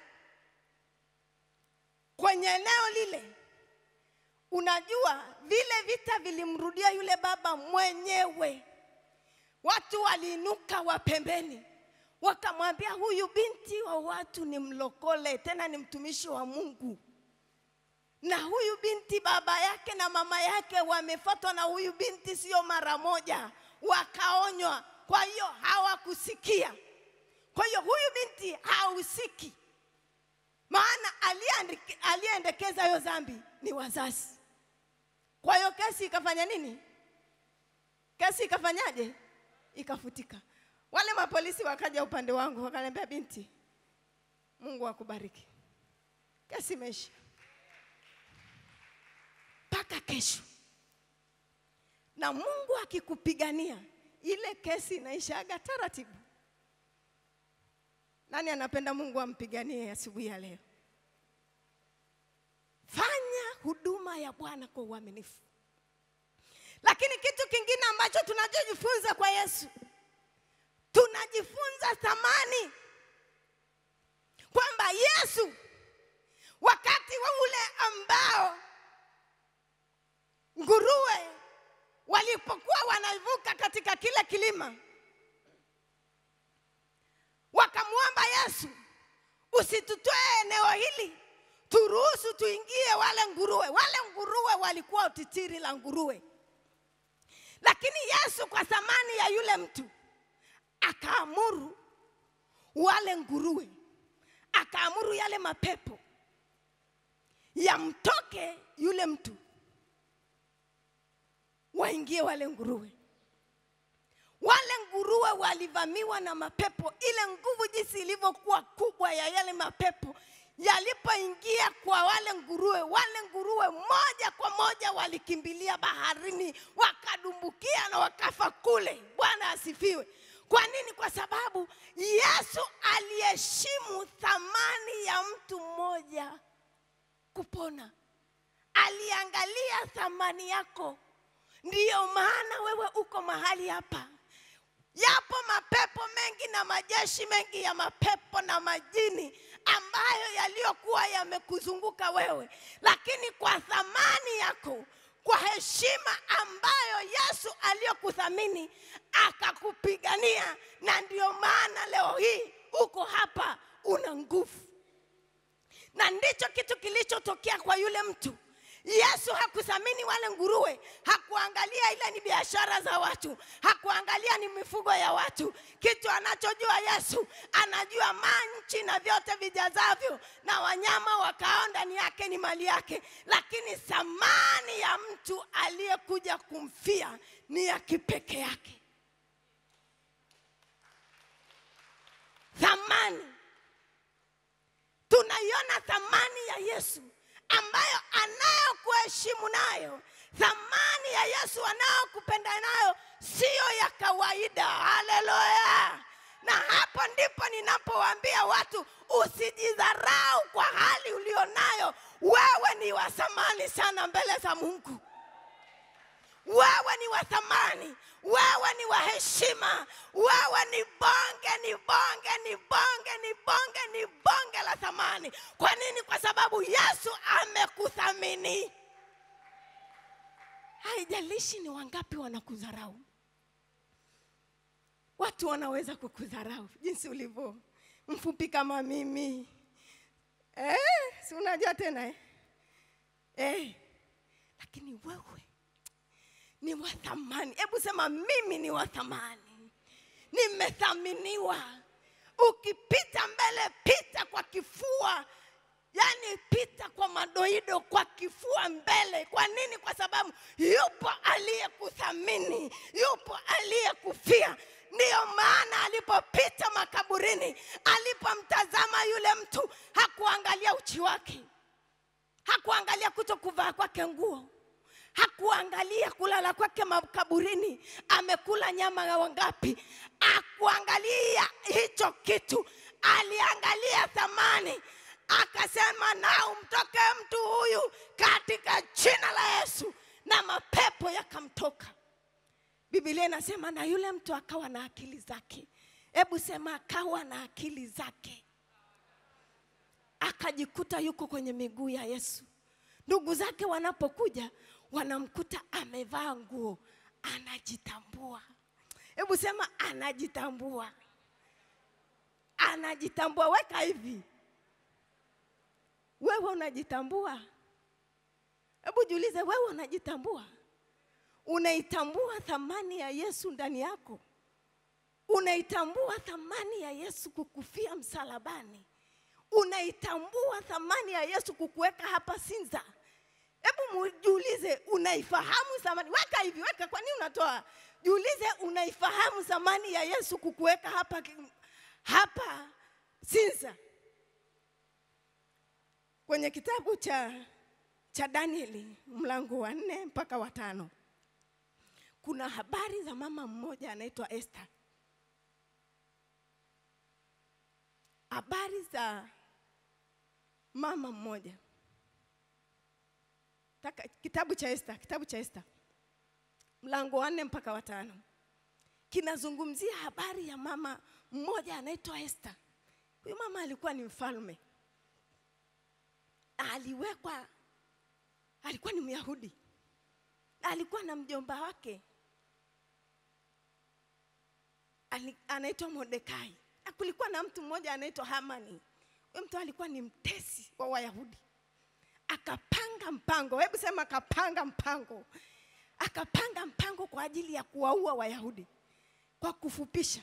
kwenye eneo lile, unajua vile vita vilimrudia yule baba mwenyewe. Watu waliinuka wa pembeni, wakamwambia huyu binti wa watu ni mlokole, tena ni mtumishi wa Mungu na huyu binti baba yake na mama yake wamefuatwa na huyu binti sio mara moja, wakaonywa. Kwa hiyo hawakusikia. Kwa hiyo huyu binti hahusiki, maana aliyeandike- aliyeendekeza hiyo dhambi ni wazazi. Kwa hiyo kesi ikafanya nini? Kesi ikafanyaje? Ikafutika. Wale mapolisi wakaja upande wangu wakaniambia, binti, Mungu akubariki, kesi imeisha mpaka kesho. Na Mungu akikupigania ile kesi inaishaga taratibu. Nani anapenda Mungu ampiganie asubuhi ya leo? Fanya huduma ya Bwana kwa uaminifu. Lakini kitu kingine ambacho tunachojifunza kwa Yesu, tunajifunza thamani kwamba Yesu wakati wa ule ambao nguruwe walipokuwa wanavuka katika kile kilima, wakamwomba Yesu, usitutoe eneo hili, turuhusu tuingie wale nguruwe. Wale nguruwe walikuwa utitiri la nguruwe, lakini Yesu kwa thamani ya yule mtu akaamuru wale nguruwe, akaamuru yale mapepo yamtoke yule mtu waingie wale nguruwe. Wale nguruwe walivamiwa na mapepo, ile nguvu jinsi ilivyokuwa kubwa ya yale mapepo yalipoingia kwa wale nguruwe, wale nguruwe moja kwa moja walikimbilia baharini, wakadumbukia na wakafa kule. Bwana asifiwe. Kwa nini? Kwa sababu Yesu aliheshimu thamani ya mtu mmoja kupona, aliangalia thamani yako. Ndiyo maana wewe uko mahali hapa. Yapo mapepo mengi na majeshi mengi ya mapepo na majini ambayo yaliyokuwa yamekuzunguka wewe, lakini kwa thamani yako, kwa heshima ambayo Yesu aliyokuthamini akakupigania, na ndiyo maana leo hii uko hapa, una nguvu na ndicho kitu kilichotokea kwa yule mtu. Yesu hakuthamini wale nguruwe, hakuangalia ile ni biashara za watu, hakuangalia ni mifugo ya watu. Kitu anachojua Yesu, anajua manchi na vyote vijazavyo na wanyama wakao ndani yake ni mali yake, lakini thamani ya mtu aliyekuja kumfia ni ya kipekee yake. Thamani tunaiona thamani ya Yesu ambayo anayokuheshimu nayo, thamani ya Yesu anayokupenda nayo siyo ya kawaida. Haleluya! Na hapo ndipo ninapowaambia watu usijidharau kwa hali ulionayo. Wewe ni wa thamani sana mbele za Mungu. Wewe ni wa thamani, wewe ni wa heshima, wewe ni bonge, ni bonge, ni bonge, ni bonge, ni bonge la thamani. Kwa nini? Kwa sababu Yesu amekuthamini. Haijalishi ni wangapi wanakudharau. Watu wanaweza kukudharau jinsi ulivyo mfupi kama mimi eh, si unajua tena eh? Eh, lakini wewe ni wa thamani. Hebu sema mimi ni wa thamani, nimethaminiwa. Ukipita mbele, pita kwa kifua yaani pita kwa madoido kwa kifua mbele kwa nini kwa sababu yupo aliyekuthamini yupo aliyekufia ndiyo maana alipopita makaburini alipomtazama yule mtu hakuangalia uchi wake hakuangalia kuto kuvaa kwake nguo hakuangalia kulala kwake makaburini amekula nyama ya wangapi akuangalia hicho kitu aliangalia thamani akasema na umtoke mtu huyu katika jina la yesu na mapepo yakamtoka bibilia inasema na yule mtu akawa na akili zake hebu sema akawa na akili zake akajikuta yuko kwenye miguu ya yesu ndugu zake wanapokuja wanamkuta amevaa nguo anajitambua hebu sema anajitambua anajitambua weka hivi wewe unajitambua hebu jiulize wewe unajitambua unaitambua thamani ya yesu ndani yako unaitambua thamani ya yesu kukufia msalabani unaitambua thamani ya yesu kukuweka hapa sinza hebu mu- jiulize unaifahamu thamani weka hivi weka kwa nini unatoa jiulize unaifahamu thamani ya yesu kukuweka hapa ki- hapa sinza kwenye kitabu cha cha danieli mlango wa nne mpaka wa tano kuna habari za mama mmoja anaitwa esther habari za mama mmoja Taka, kitabu cha Esther, kitabu cha Esther mlango wa nne mpaka wa tano kinazungumzia habari ya mama mmoja anaitwa Esther. Huyu mama alikuwa ni mfalme, na aliwekwa, alikuwa ni Myahudi, na alikuwa na mjomba wake ali- anaitwa Mordekai, na kulikuwa na mtu mmoja anaitwa Hamani. Huyo mtu alikuwa ni mtesi wa Wayahudi akapanga mpango hebu sema akapanga mpango akapanga mpango kwa ajili ya kuwaua wayahudi kwa kufupisha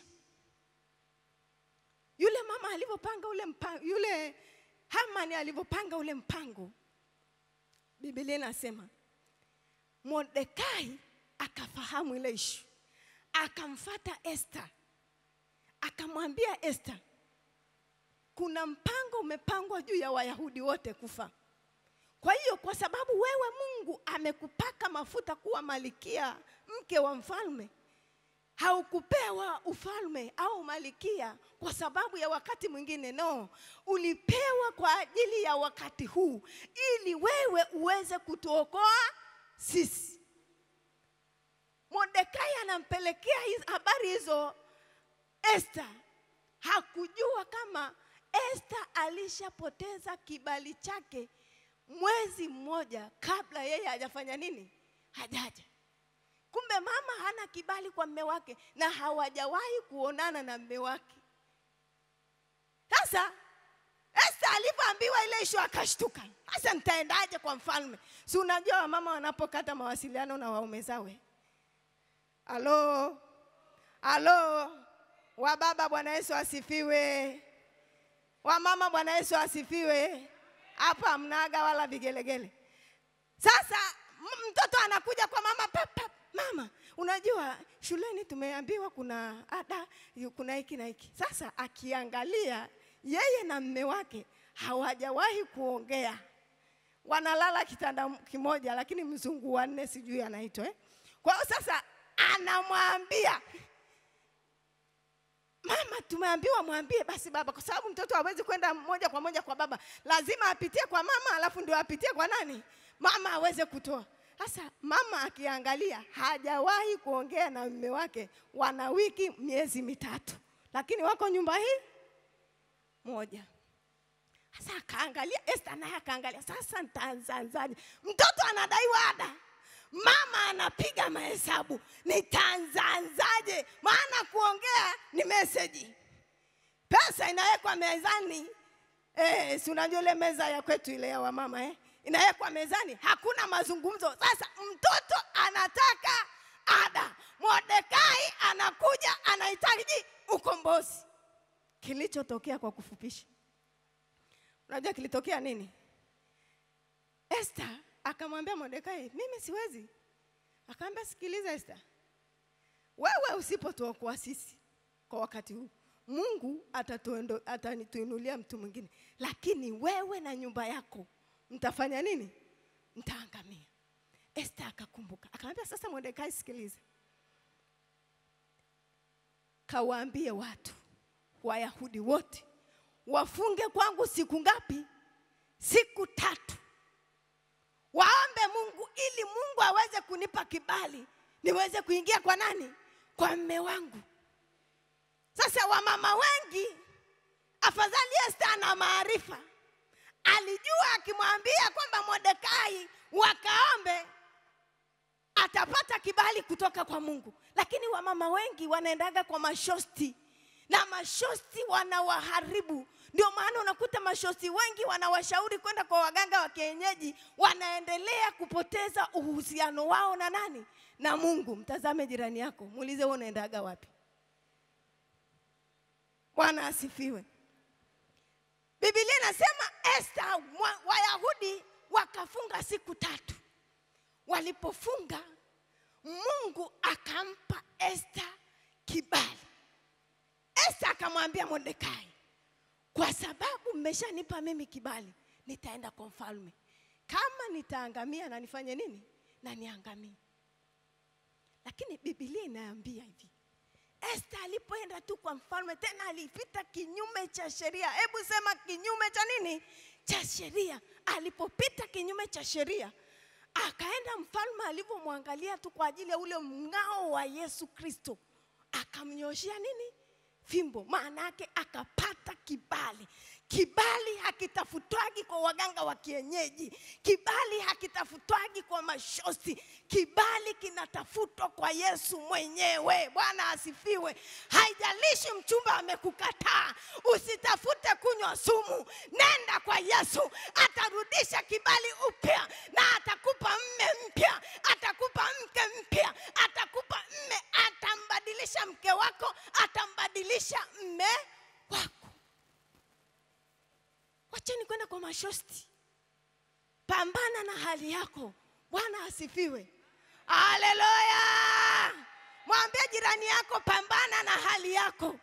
yule mama alivyopanga ule mpango yule hamani alivyopanga ule mpango biblia inasema mordekai akafahamu ile ishu akamfata Esther akamwambia Esther, kuna mpango umepangwa juu ya Wayahudi wote kufa. Kwa hiyo kwa sababu wewe Mungu amekupaka mafuta kuwa malikia, mke wa mfalme, haukupewa ufalme au malikia kwa sababu ya wakati mwingine, no, ulipewa kwa ajili ya wakati huu, ili wewe uweze kutuokoa sisi. Mordekai anampelekea hiz- habari hizo Esther. Hakujua kama Esther alishapoteza kibali chake mwezi mmoja kabla yeye hajafanya nini, hajaja. Kumbe mama hana kibali kwa mme wake na hawajawahi kuonana na mme wake. Sasa Esther alivyoambiwa ile ishu akashtuka. Sasa nitaendaje kwa mfalme? Si unajua wamama wanapokata mawasiliano na waume zawe. Halo, halo, wababa, Bwana Yesu asifiwe. Wamama, Bwana Yesu asifiwe. Hapa hamnaga wala vigelegele. Sasa m- mtoto anakuja kwa mama pap, pap, mama, unajua shuleni tumeambiwa kuna ada, yu- kuna hiki na hiki. Sasa akiangalia yeye na mme wake hawajawahi kuongea, wanalala kitanda kimoja, lakini mzungu wa nne sijui anaitwa eh? Kwa hiyo sasa anamwambia mama, tumeambiwa mwambie basi baba, kwa sababu mtoto hawezi kwenda moja kwa moja kwa baba, lazima apitie kwa mama, alafu ndio apitie kwa nani, mama aweze kutoa. Sasa mama akiangalia, hajawahi kuongea na mume wake, wana wiki miezi mitatu, lakini wako nyumba hii moja. Sasa akaangalia, Esther naye akaangalia, sasa nitaanzaanzaje? Mtoto anadaiwa ada, mama anapiga mahesabu, nitaanzaanzaje? Maana kuongea ni meseji, pesa inawekwa mezani. Eh, si unajua ile meza ya kwetu ile ya wamama eh? Inawekwa mezani, hakuna mazungumzo. Sasa mtoto anataka ada, Mordekai anakuja anahitaji ukombozi. Kilichotokea kwa kufupisha unajua kilitokea nini Esther akamwambia Mordekai, mimi siwezi. Akamwambia, sikiliza Esther, wewe usipotuokoa sisi kwa wakati huu, Mungu atatuendo- atatuinulia mtu mwingine, lakini wewe na nyumba yako mtafanya nini? Mtaangamia. Esther akakumbuka, akamwambia, sasa Mordekai, sikiliza, kawaambie watu Wayahudi wote wafunge kwangu siku ngapi? Siku tatu waombe Mungu ili Mungu aweze kunipa kibali niweze kuingia kwa nani? Kwa mme wangu. Sasa wamama wengi, afadhali Esther ana maarifa, alijua akimwambia kwamba Mordekai wakaombe atapata kibali kutoka kwa Mungu, lakini wamama wengi wanaendaga kwa mashosti na mashosti wanawaharibu. Ndio maana unakuta mashosti wengi wanawashauri kwenda kwa waganga wa kienyeji, wanaendelea kupoteza uhusiano wao na nani? Na Mungu. Mtazame jirani yako, muulize wewe unaendaga wapi? Bwana asifiwe. Biblia inasema Esther, mwa- Wayahudi wakafunga siku tatu. Walipofunga, Mungu akampa Esther kibali. Esther akamwambia Mordekai, kwa sababu mmeshanipa mimi kibali, nitaenda kwa mfalme. Kama nitaangamia na nifanye nini? Na niangamie. Lakini Biblia inaambia hivi, Esther alipoenda tu kwa mfalme, tena alipita kinyume cha sheria. Hebu sema kinyume cha nini? Cha sheria. Alipopita kinyume cha sheria, akaenda mfalme, alivyomwangalia tu kwa ajili ya ule mng'ao wa Yesu Kristo, akamnyoshia nini? Fimbo. Maana yake akapata kibali. Kibali hakitafutwagi kwa waganga wa kienyeji, kibali hakitafutwagi kwa mashosti, kibali kinatafutwa kwa Yesu mwenyewe. Bwana asifiwe. Haijalishi mchumba amekukataa, usitafute kunywa sumu, nenda kwa Yesu, atarudisha kibali upya na atakupa mme mpya, atakupa mke mpya, atakupa mme, atambadilisha mke wako, atambadilisha mme wako. Wacheni kwenda kwa mashosti, pambana na hali yako. Bwana asifiwe, haleluya. Mwambie jirani yako, pambana na hali yako.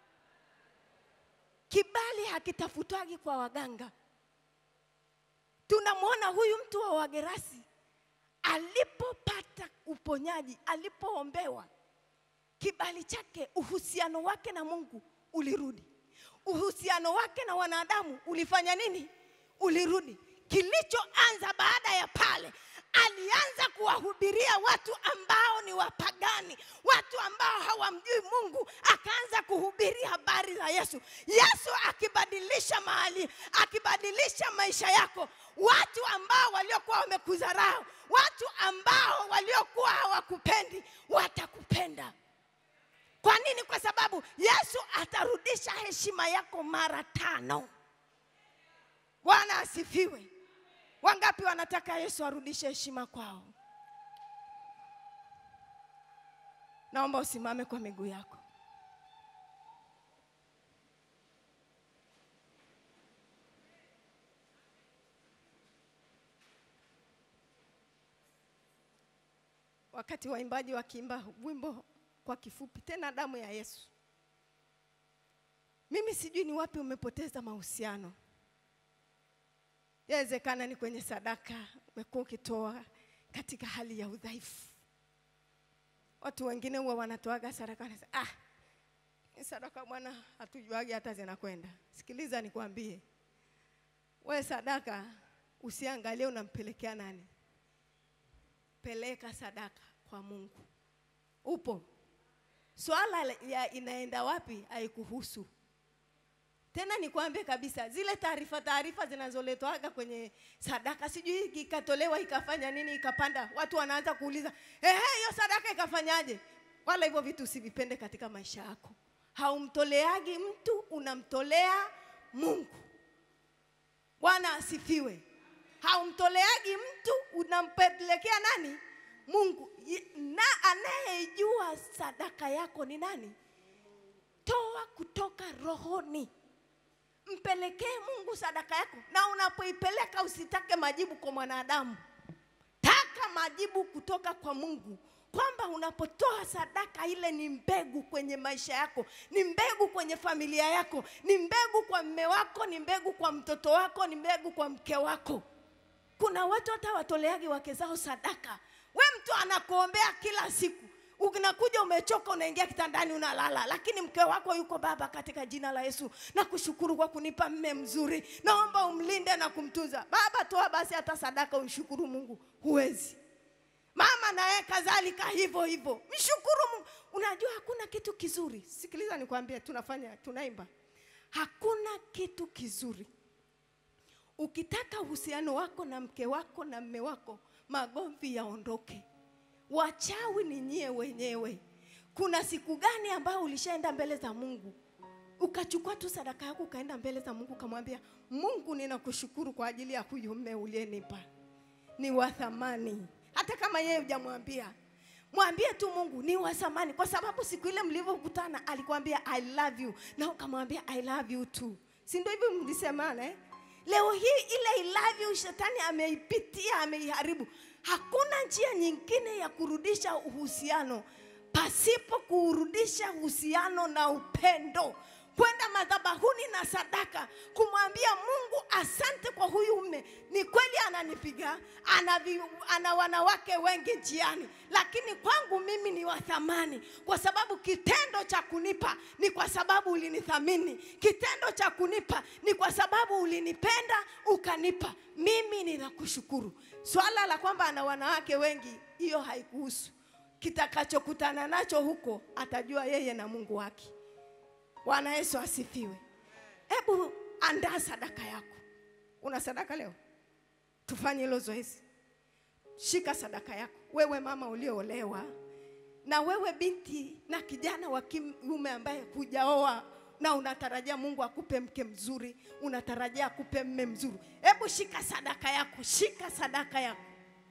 Kibali hakitafutwagi kwa waganga. Tunamwona huyu mtu wa Wagerasi alipopata uponyaji, alipoombewa kibali chake, uhusiano wake na Mungu ulirudi, uhusiano wake na wanadamu ulifanya nini? Ulirudi. Kilichoanza baada ya pale, alianza kuwahubiria watu ambao ni wapagani, watu ambao hawamjui Mungu, akaanza kuhubiri habari za Yesu. Yesu akibadilisha mahali, akibadilisha maisha yako, watu ambao waliokuwa wamekudharau, watu ambao waliokuwa hawakupendi, watakupenda. Kwa nini? Kwa sababu Yesu atarudisha heshima yako mara tano. Bwana asifiwe. Wangapi wanataka Yesu arudishe heshima kwao? Naomba usimame kwa miguu yako. Wakati waimbaji wakiimba wimbo kwa kifupi, tena damu ya Yesu, mimi sijui ni wapi umepoteza mahusiano. Yawezekana ni kwenye sadaka umekuwa ukitoa katika hali ya udhaifu. Watu wengine huwa wanatoaga sadaka wanasema, ah, hii sadaka bwana, hatujuagi hata zinakwenda. Sikiliza nikwambie, we sadaka usiangalie unampelekea nani, peleka sadaka kwa Mungu. Upo swala la- ya inaenda wapi haikuhusu tena nikwambie kabisa, zile taarifa taarifa zinazoletwaga kwenye sadaka, sijui ikatolewa ikafanya nini, ikapanda, watu wanaanza kuuliza ehe, hiyo sadaka ikafanyaje? Wala hivyo vitu usivipende katika maisha yako. Haumtoleagi mtu, unamtolea Mungu. Bwana asifiwe. Haumtoleagi mtu, unampelekea nani? Mungu. Ye- Na anayejua sadaka yako ni nani? Toa kutoka rohoni mpelekee mungu sadaka yako na unapoipeleka usitake majibu kwa mwanadamu taka majibu kutoka kwa mungu kwamba unapotoa sadaka ile ni mbegu kwenye maisha yako ni mbegu kwenye familia yako ni mbegu kwa mme wako ni mbegu kwa mtoto wako ni mbegu kwa mke wako kuna watu hata watoleagi wake zao sadaka we mtu anakuombea kila siku unakuja umechoka unaingia kitandani unalala lakini mke wako yuko baba katika jina la yesu na kushukuru kwa kunipa mme mzuri naomba umlinde na kumtunza baba toa basi hata sadaka umshukuru mungu huwezi mama naye kadhalika hivyo hivyo mshukuru mungu unajua hakuna kitu kizuri sikiliza nikwambie tunafanya tunaimba hakuna kitu kizuri ukitaka uhusiano wako na mke wako na mme wako magomvi yaondoke wachawi ni nyie wenyewe kuna siku gani ambayo ulishaenda mbele za mungu ukachukua tu sadaka yako ukaenda mbele za mungu ukamwambia mungu ninakushukuru kwa ajili ya huyu mme uliyenipa ni wa thamani hata kama yeye hujamwambia mwambie tu mungu ni wa thamani kwa sababu siku ile mlivyokutana alikwambia i love you na ukamwambia i love you too si ndio hivyo mlisemana eh? leo hii ile i love you shetani ameipitia ameiharibu hakuna njia nyingine ya kurudisha uhusiano pasipo kuurudisha uhusiano na upendo kwenda madhabahuni na sadaka kumwambia mungu asante kwa huyu mme ni kweli ananipiga ana, vi, ana wanawake wengi njiani lakini kwangu mimi ni wa thamani kwa sababu kitendo cha kunipa ni kwa sababu ulinithamini kitendo cha kunipa ni kwa sababu ulinipenda ukanipa mimi ninakushukuru swala la kwamba ana wanawake wengi hiyo haikuhusu kitakachokutana nacho huko atajua yeye na mungu wake bwana yesu asifiwe hebu andaa sadaka yako una sadaka leo tufanye hilo zoezi shika sadaka yako wewe mama ulioolewa na wewe binti na kijana wa kiume ambaye hujaoa na unatarajia mungu akupe mke mzuri unatarajia akupe mme mzuri hebu shika sadaka yako shika sadaka yako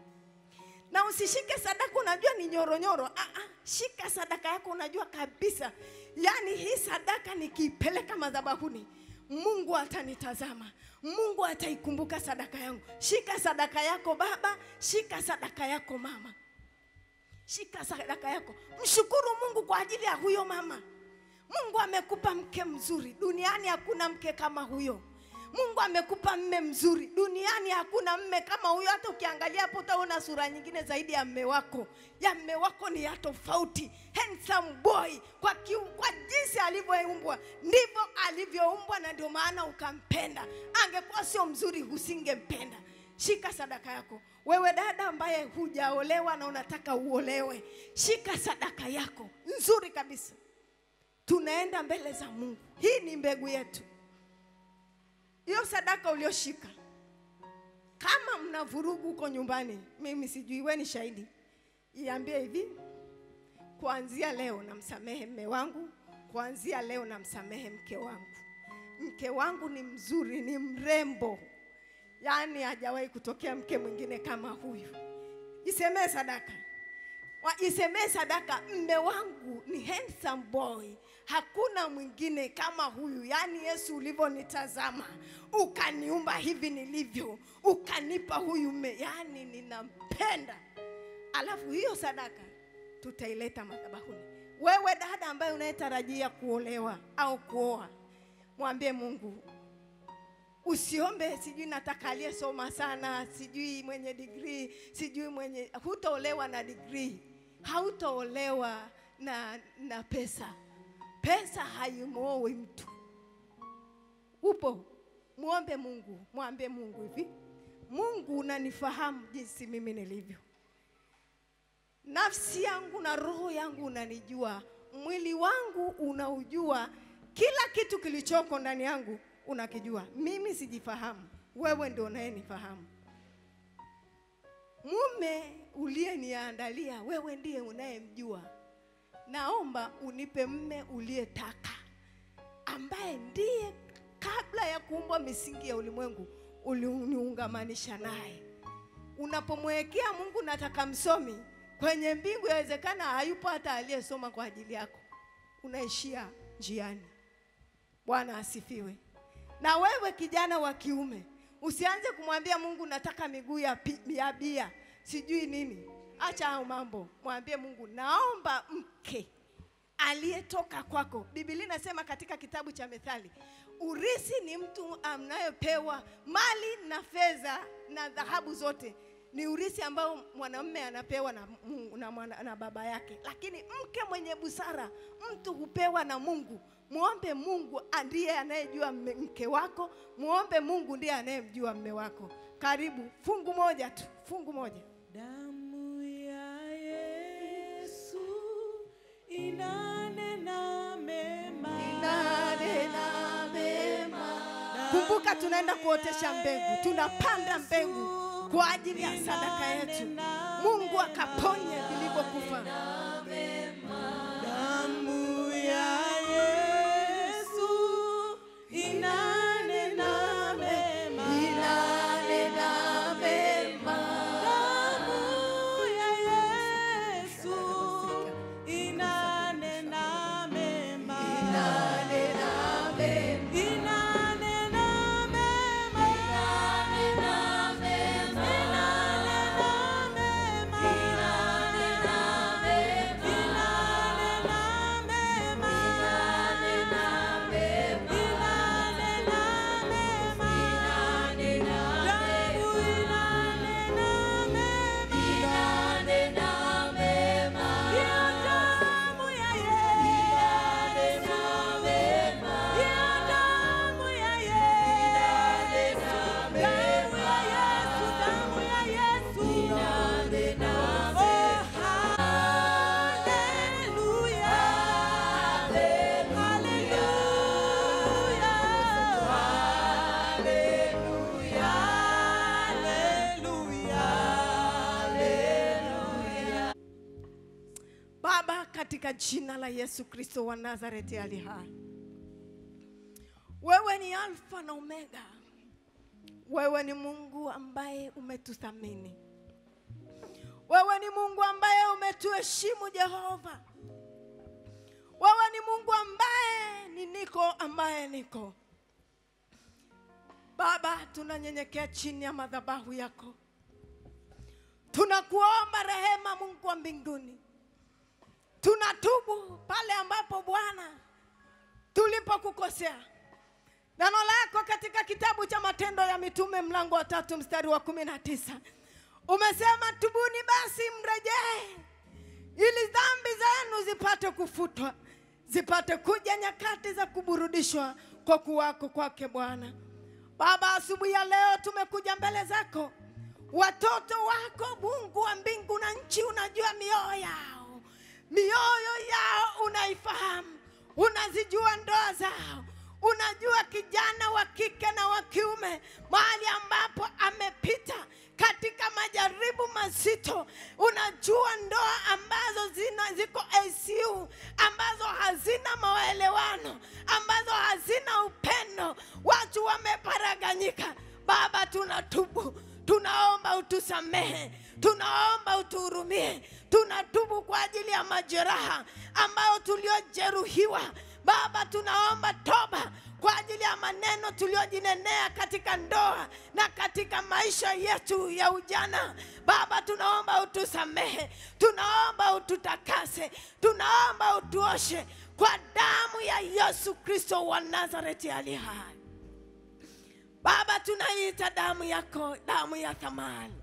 na usishike sadaka unajua ni nyoronyoro ah, ah, shika sadaka yako unajua kabisa yaani hii sadaka nikiipeleka madhabahuni mungu atanitazama mungu ataikumbuka sadaka yangu shika sadaka yako baba shika sadaka yako mama shika sadaka yako mshukuru mungu kwa ajili ya huyo mama mungu amekupa mke mzuri duniani hakuna mke kama huyo mungu amekupa mme mzuri duniani hakuna mme kama huyo hata ukiangalia hapo utaona sura nyingine zaidi ya mme wako ya mme wako ni ya tofauti handsome boy kwa, kiu, kwa jinsi alivyoumbwa ndivyo alivyoumbwa na ndio maana ukampenda angekuwa sio mzuri usingempenda shika sadaka yako wewe dada ambaye hujaolewa na unataka uolewe shika sadaka yako nzuri kabisa tunaenda mbele za mungu hii ni mbegu yetu hiyo sadaka ulioshika kama mna vurugu huko nyumbani mimi sijui we ni shahidi iambie hivi kuanzia leo namsamehe mme wangu kuanzia leo namsamehe mke wangu mke wangu ni mzuri ni mrembo yaani hajawahi kutokea mke mwingine kama huyu isemee sadaka Wa- isemee sadaka mme wangu ni handsome boy hakuna mwingine kama huyu yaani yesu ulivyonitazama ukaniumba hivi nilivyo ukanipa huyu mme yaani ninampenda alafu hiyo sadaka tutaileta madhabahuni wewe dada ambaye unayetarajia kuolewa au kuoa mwambie mungu usiombe sijui nataka aliyesoma sana sijui mwenye digrii sijui mwenye hutaolewa na digrii hautaolewa na, na pesa pesa haimwoi mtu upo mwombe mungu mwambie mungu hivi mungu unanifahamu jinsi mimi nilivyo nafsi yangu na roho yangu unanijua mwili wangu unaujua kila kitu kilichoko ndani yangu unakijua mimi sijifahamu wewe ndio unayenifahamu mume uliyeniandalia wewe ndiye unayemjua naomba unipe mme uliyetaka ambaye ndiye kabla ya kuumbwa misingi ya ulimwengu uliniungamanisha naye unapomwekea mungu nataka msomi kwenye mbingu yawezekana hayupo hata aliyesoma kwa ajili yako unaishia njiani bwana asifiwe Na wewe kijana wa kiume, usianze kumwambia Mungu nataka miguu ya, pi- ya bia sijui nini. Acha hayo mambo, mwambie Mungu naomba mke aliyetoka kwako. Biblia inasema katika kitabu cha Methali, urisi ni mtu anayepewa mali na fedha na dhahabu zote ni urisi ambao mwanamume anapewa na, Mungu, na, mwana, na baba yake, lakini mke mwenye busara mtu hupewa na Mungu. Muombe Mungu ndiye anayejua mme- mke wako, muombe Mungu ndiye anayemjua mme wako. Karibu, fungu moja tu, fungu moja. Damu ya Yesu inanena mema. Kumbuka tunaenda kuotesha mbegu, tunapanda mbegu kwa ajili ya sadaka yetu. Mungu akaponye vilivyokufa. Damu ya Yesu inanena mema. Damu ya Yesu inanena mema. Inanena mema. Inanena mema. Inanena mema. Baba, katika jina la Yesu Kristo wa Nazareti ali hai, wewe ni Alfa na Omega. Wewe ni Mungu ambaye umetuthamini. Wewe ni Mungu ambaye umetuheshimu Jehova. Wewe ni Mungu ambaye ni niko ambaye niko. Baba, tunanyenyekea chini ya madhabahu yako, tunakuomba rehema, Mungu wa mbinguni. Tunatubu pale ambapo Bwana tulipokukosea. Neno lako katika kitabu cha Matendo ya Mitume mlango wa tatu mstari wa kumi na tisa umesema, tubuni basi mrejee, ili dhambi zenu zipate kufutwa, zipate kuja nyakati za kuburudishwa kwa kuwako kwake Bwana. Baba, asubuhi ya leo tumekuja mbele zako, watoto wako, Mungu wa mbingu na nchi, unajua mioyo yao, mioyo yao unaifahamu, unazijua ndoa zao, unajua kijana wa kike na wa kiume mahali ambapo amepita katika majaribu mazito. Unajua ndoa ambazo zina ziko ICU, ambazo hazina maelewano, ambazo hazina upendo, watu wameparaganyika. Baba, tunatubu, tunaomba utusamehe, tunaomba utuhurumie, tunatubu kwa ajili ya majeraha ambayo tuliojeruhiwa. Baba, tunaomba toba kwa ajili ya maneno tuliyojinenea katika ndoa na katika maisha yetu ya ujana. Baba, tunaomba utusamehe, tunaomba ututakase, tunaomba utuoshe kwa damu ya Yesu Kristo wa Nazareti aliye hai. Baba, tunaiita damu yako, damu ya thamani,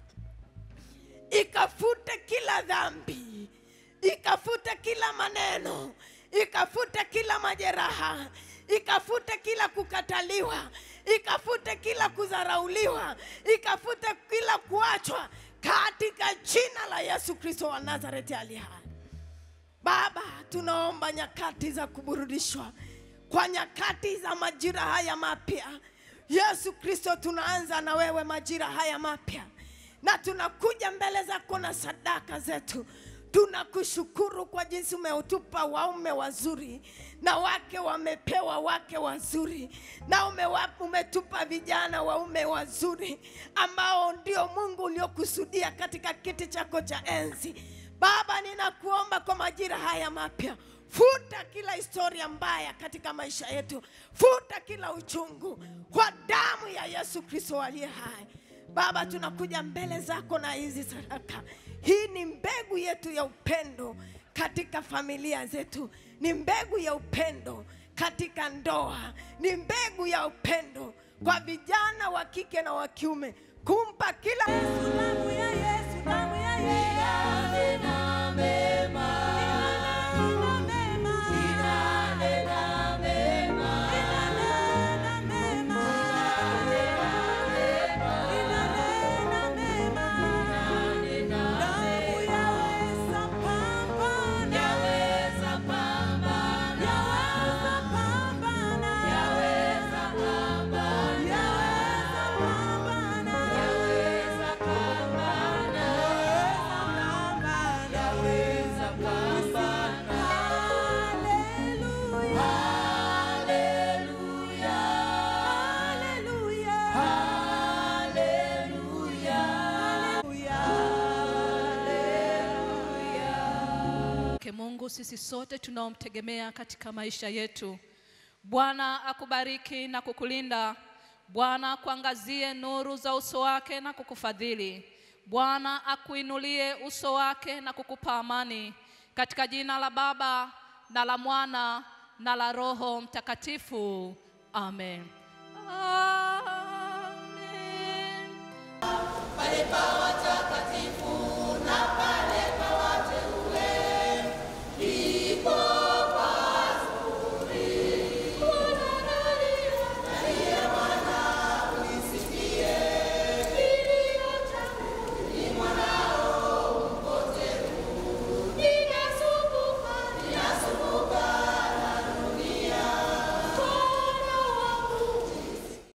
ikafute kila dhambi, ikafute kila maneno, ikafute kila majeraha, ikafute kila kukataliwa, ikafute kila kudharauliwa, ikafute kila kuachwa katika jina la Yesu Kristo wa Nazareti aliye hai. Baba, tunaomba nyakati za kuburudishwa kwa nyakati za majira haya mapya. Yesu Kristo, tunaanza na wewe majira haya mapya, na tunakuja mbele zako na sadaka zetu. Tunakushukuru kwa jinsi umeutupa waume wazuri na wake wamepewa wake wazuri, na umewa, umetupa vijana waume wazuri ambao ndio Mungu uliokusudia katika kiti chako cha enzi. Baba, ninakuomba kwa majira haya mapya futa kila historia mbaya katika maisha yetu, futa kila uchungu kwa damu ya Yesu Kristo aliye hai. Baba, tunakuja mbele zako na hizi sadaka. Hii ni mbegu yetu ya upendo katika familia zetu, ni mbegu ya upendo katika ndoa, ni mbegu ya upendo kwa vijana wa kike na wa kiume, kumpa kila Damu ya Yesu, damu ya Yesu. Inanena mema. Inanena mema. Inanena mema. Inanena mema. Inanena mema. Damu yaweza pambana. Yaweza pambana. Yaweza pambana. Yaweza pambana. Yaweza pambana. Yaweza pambana. Yaweza pambana. Haleluya. Haleluya. Haleluya. Haleluya. Ke Mungu, sisi sote tunaomtegemea katika maisha yetu. Bwana akubariki na kukulinda. Bwana akuangazie nuru za uso wake na kukufadhili. Bwana akuinulie uso wake na kukupa amani. Katika jina la Baba na la Mwana na la Roho Mtakatifu. Amen. Amen. Pale pa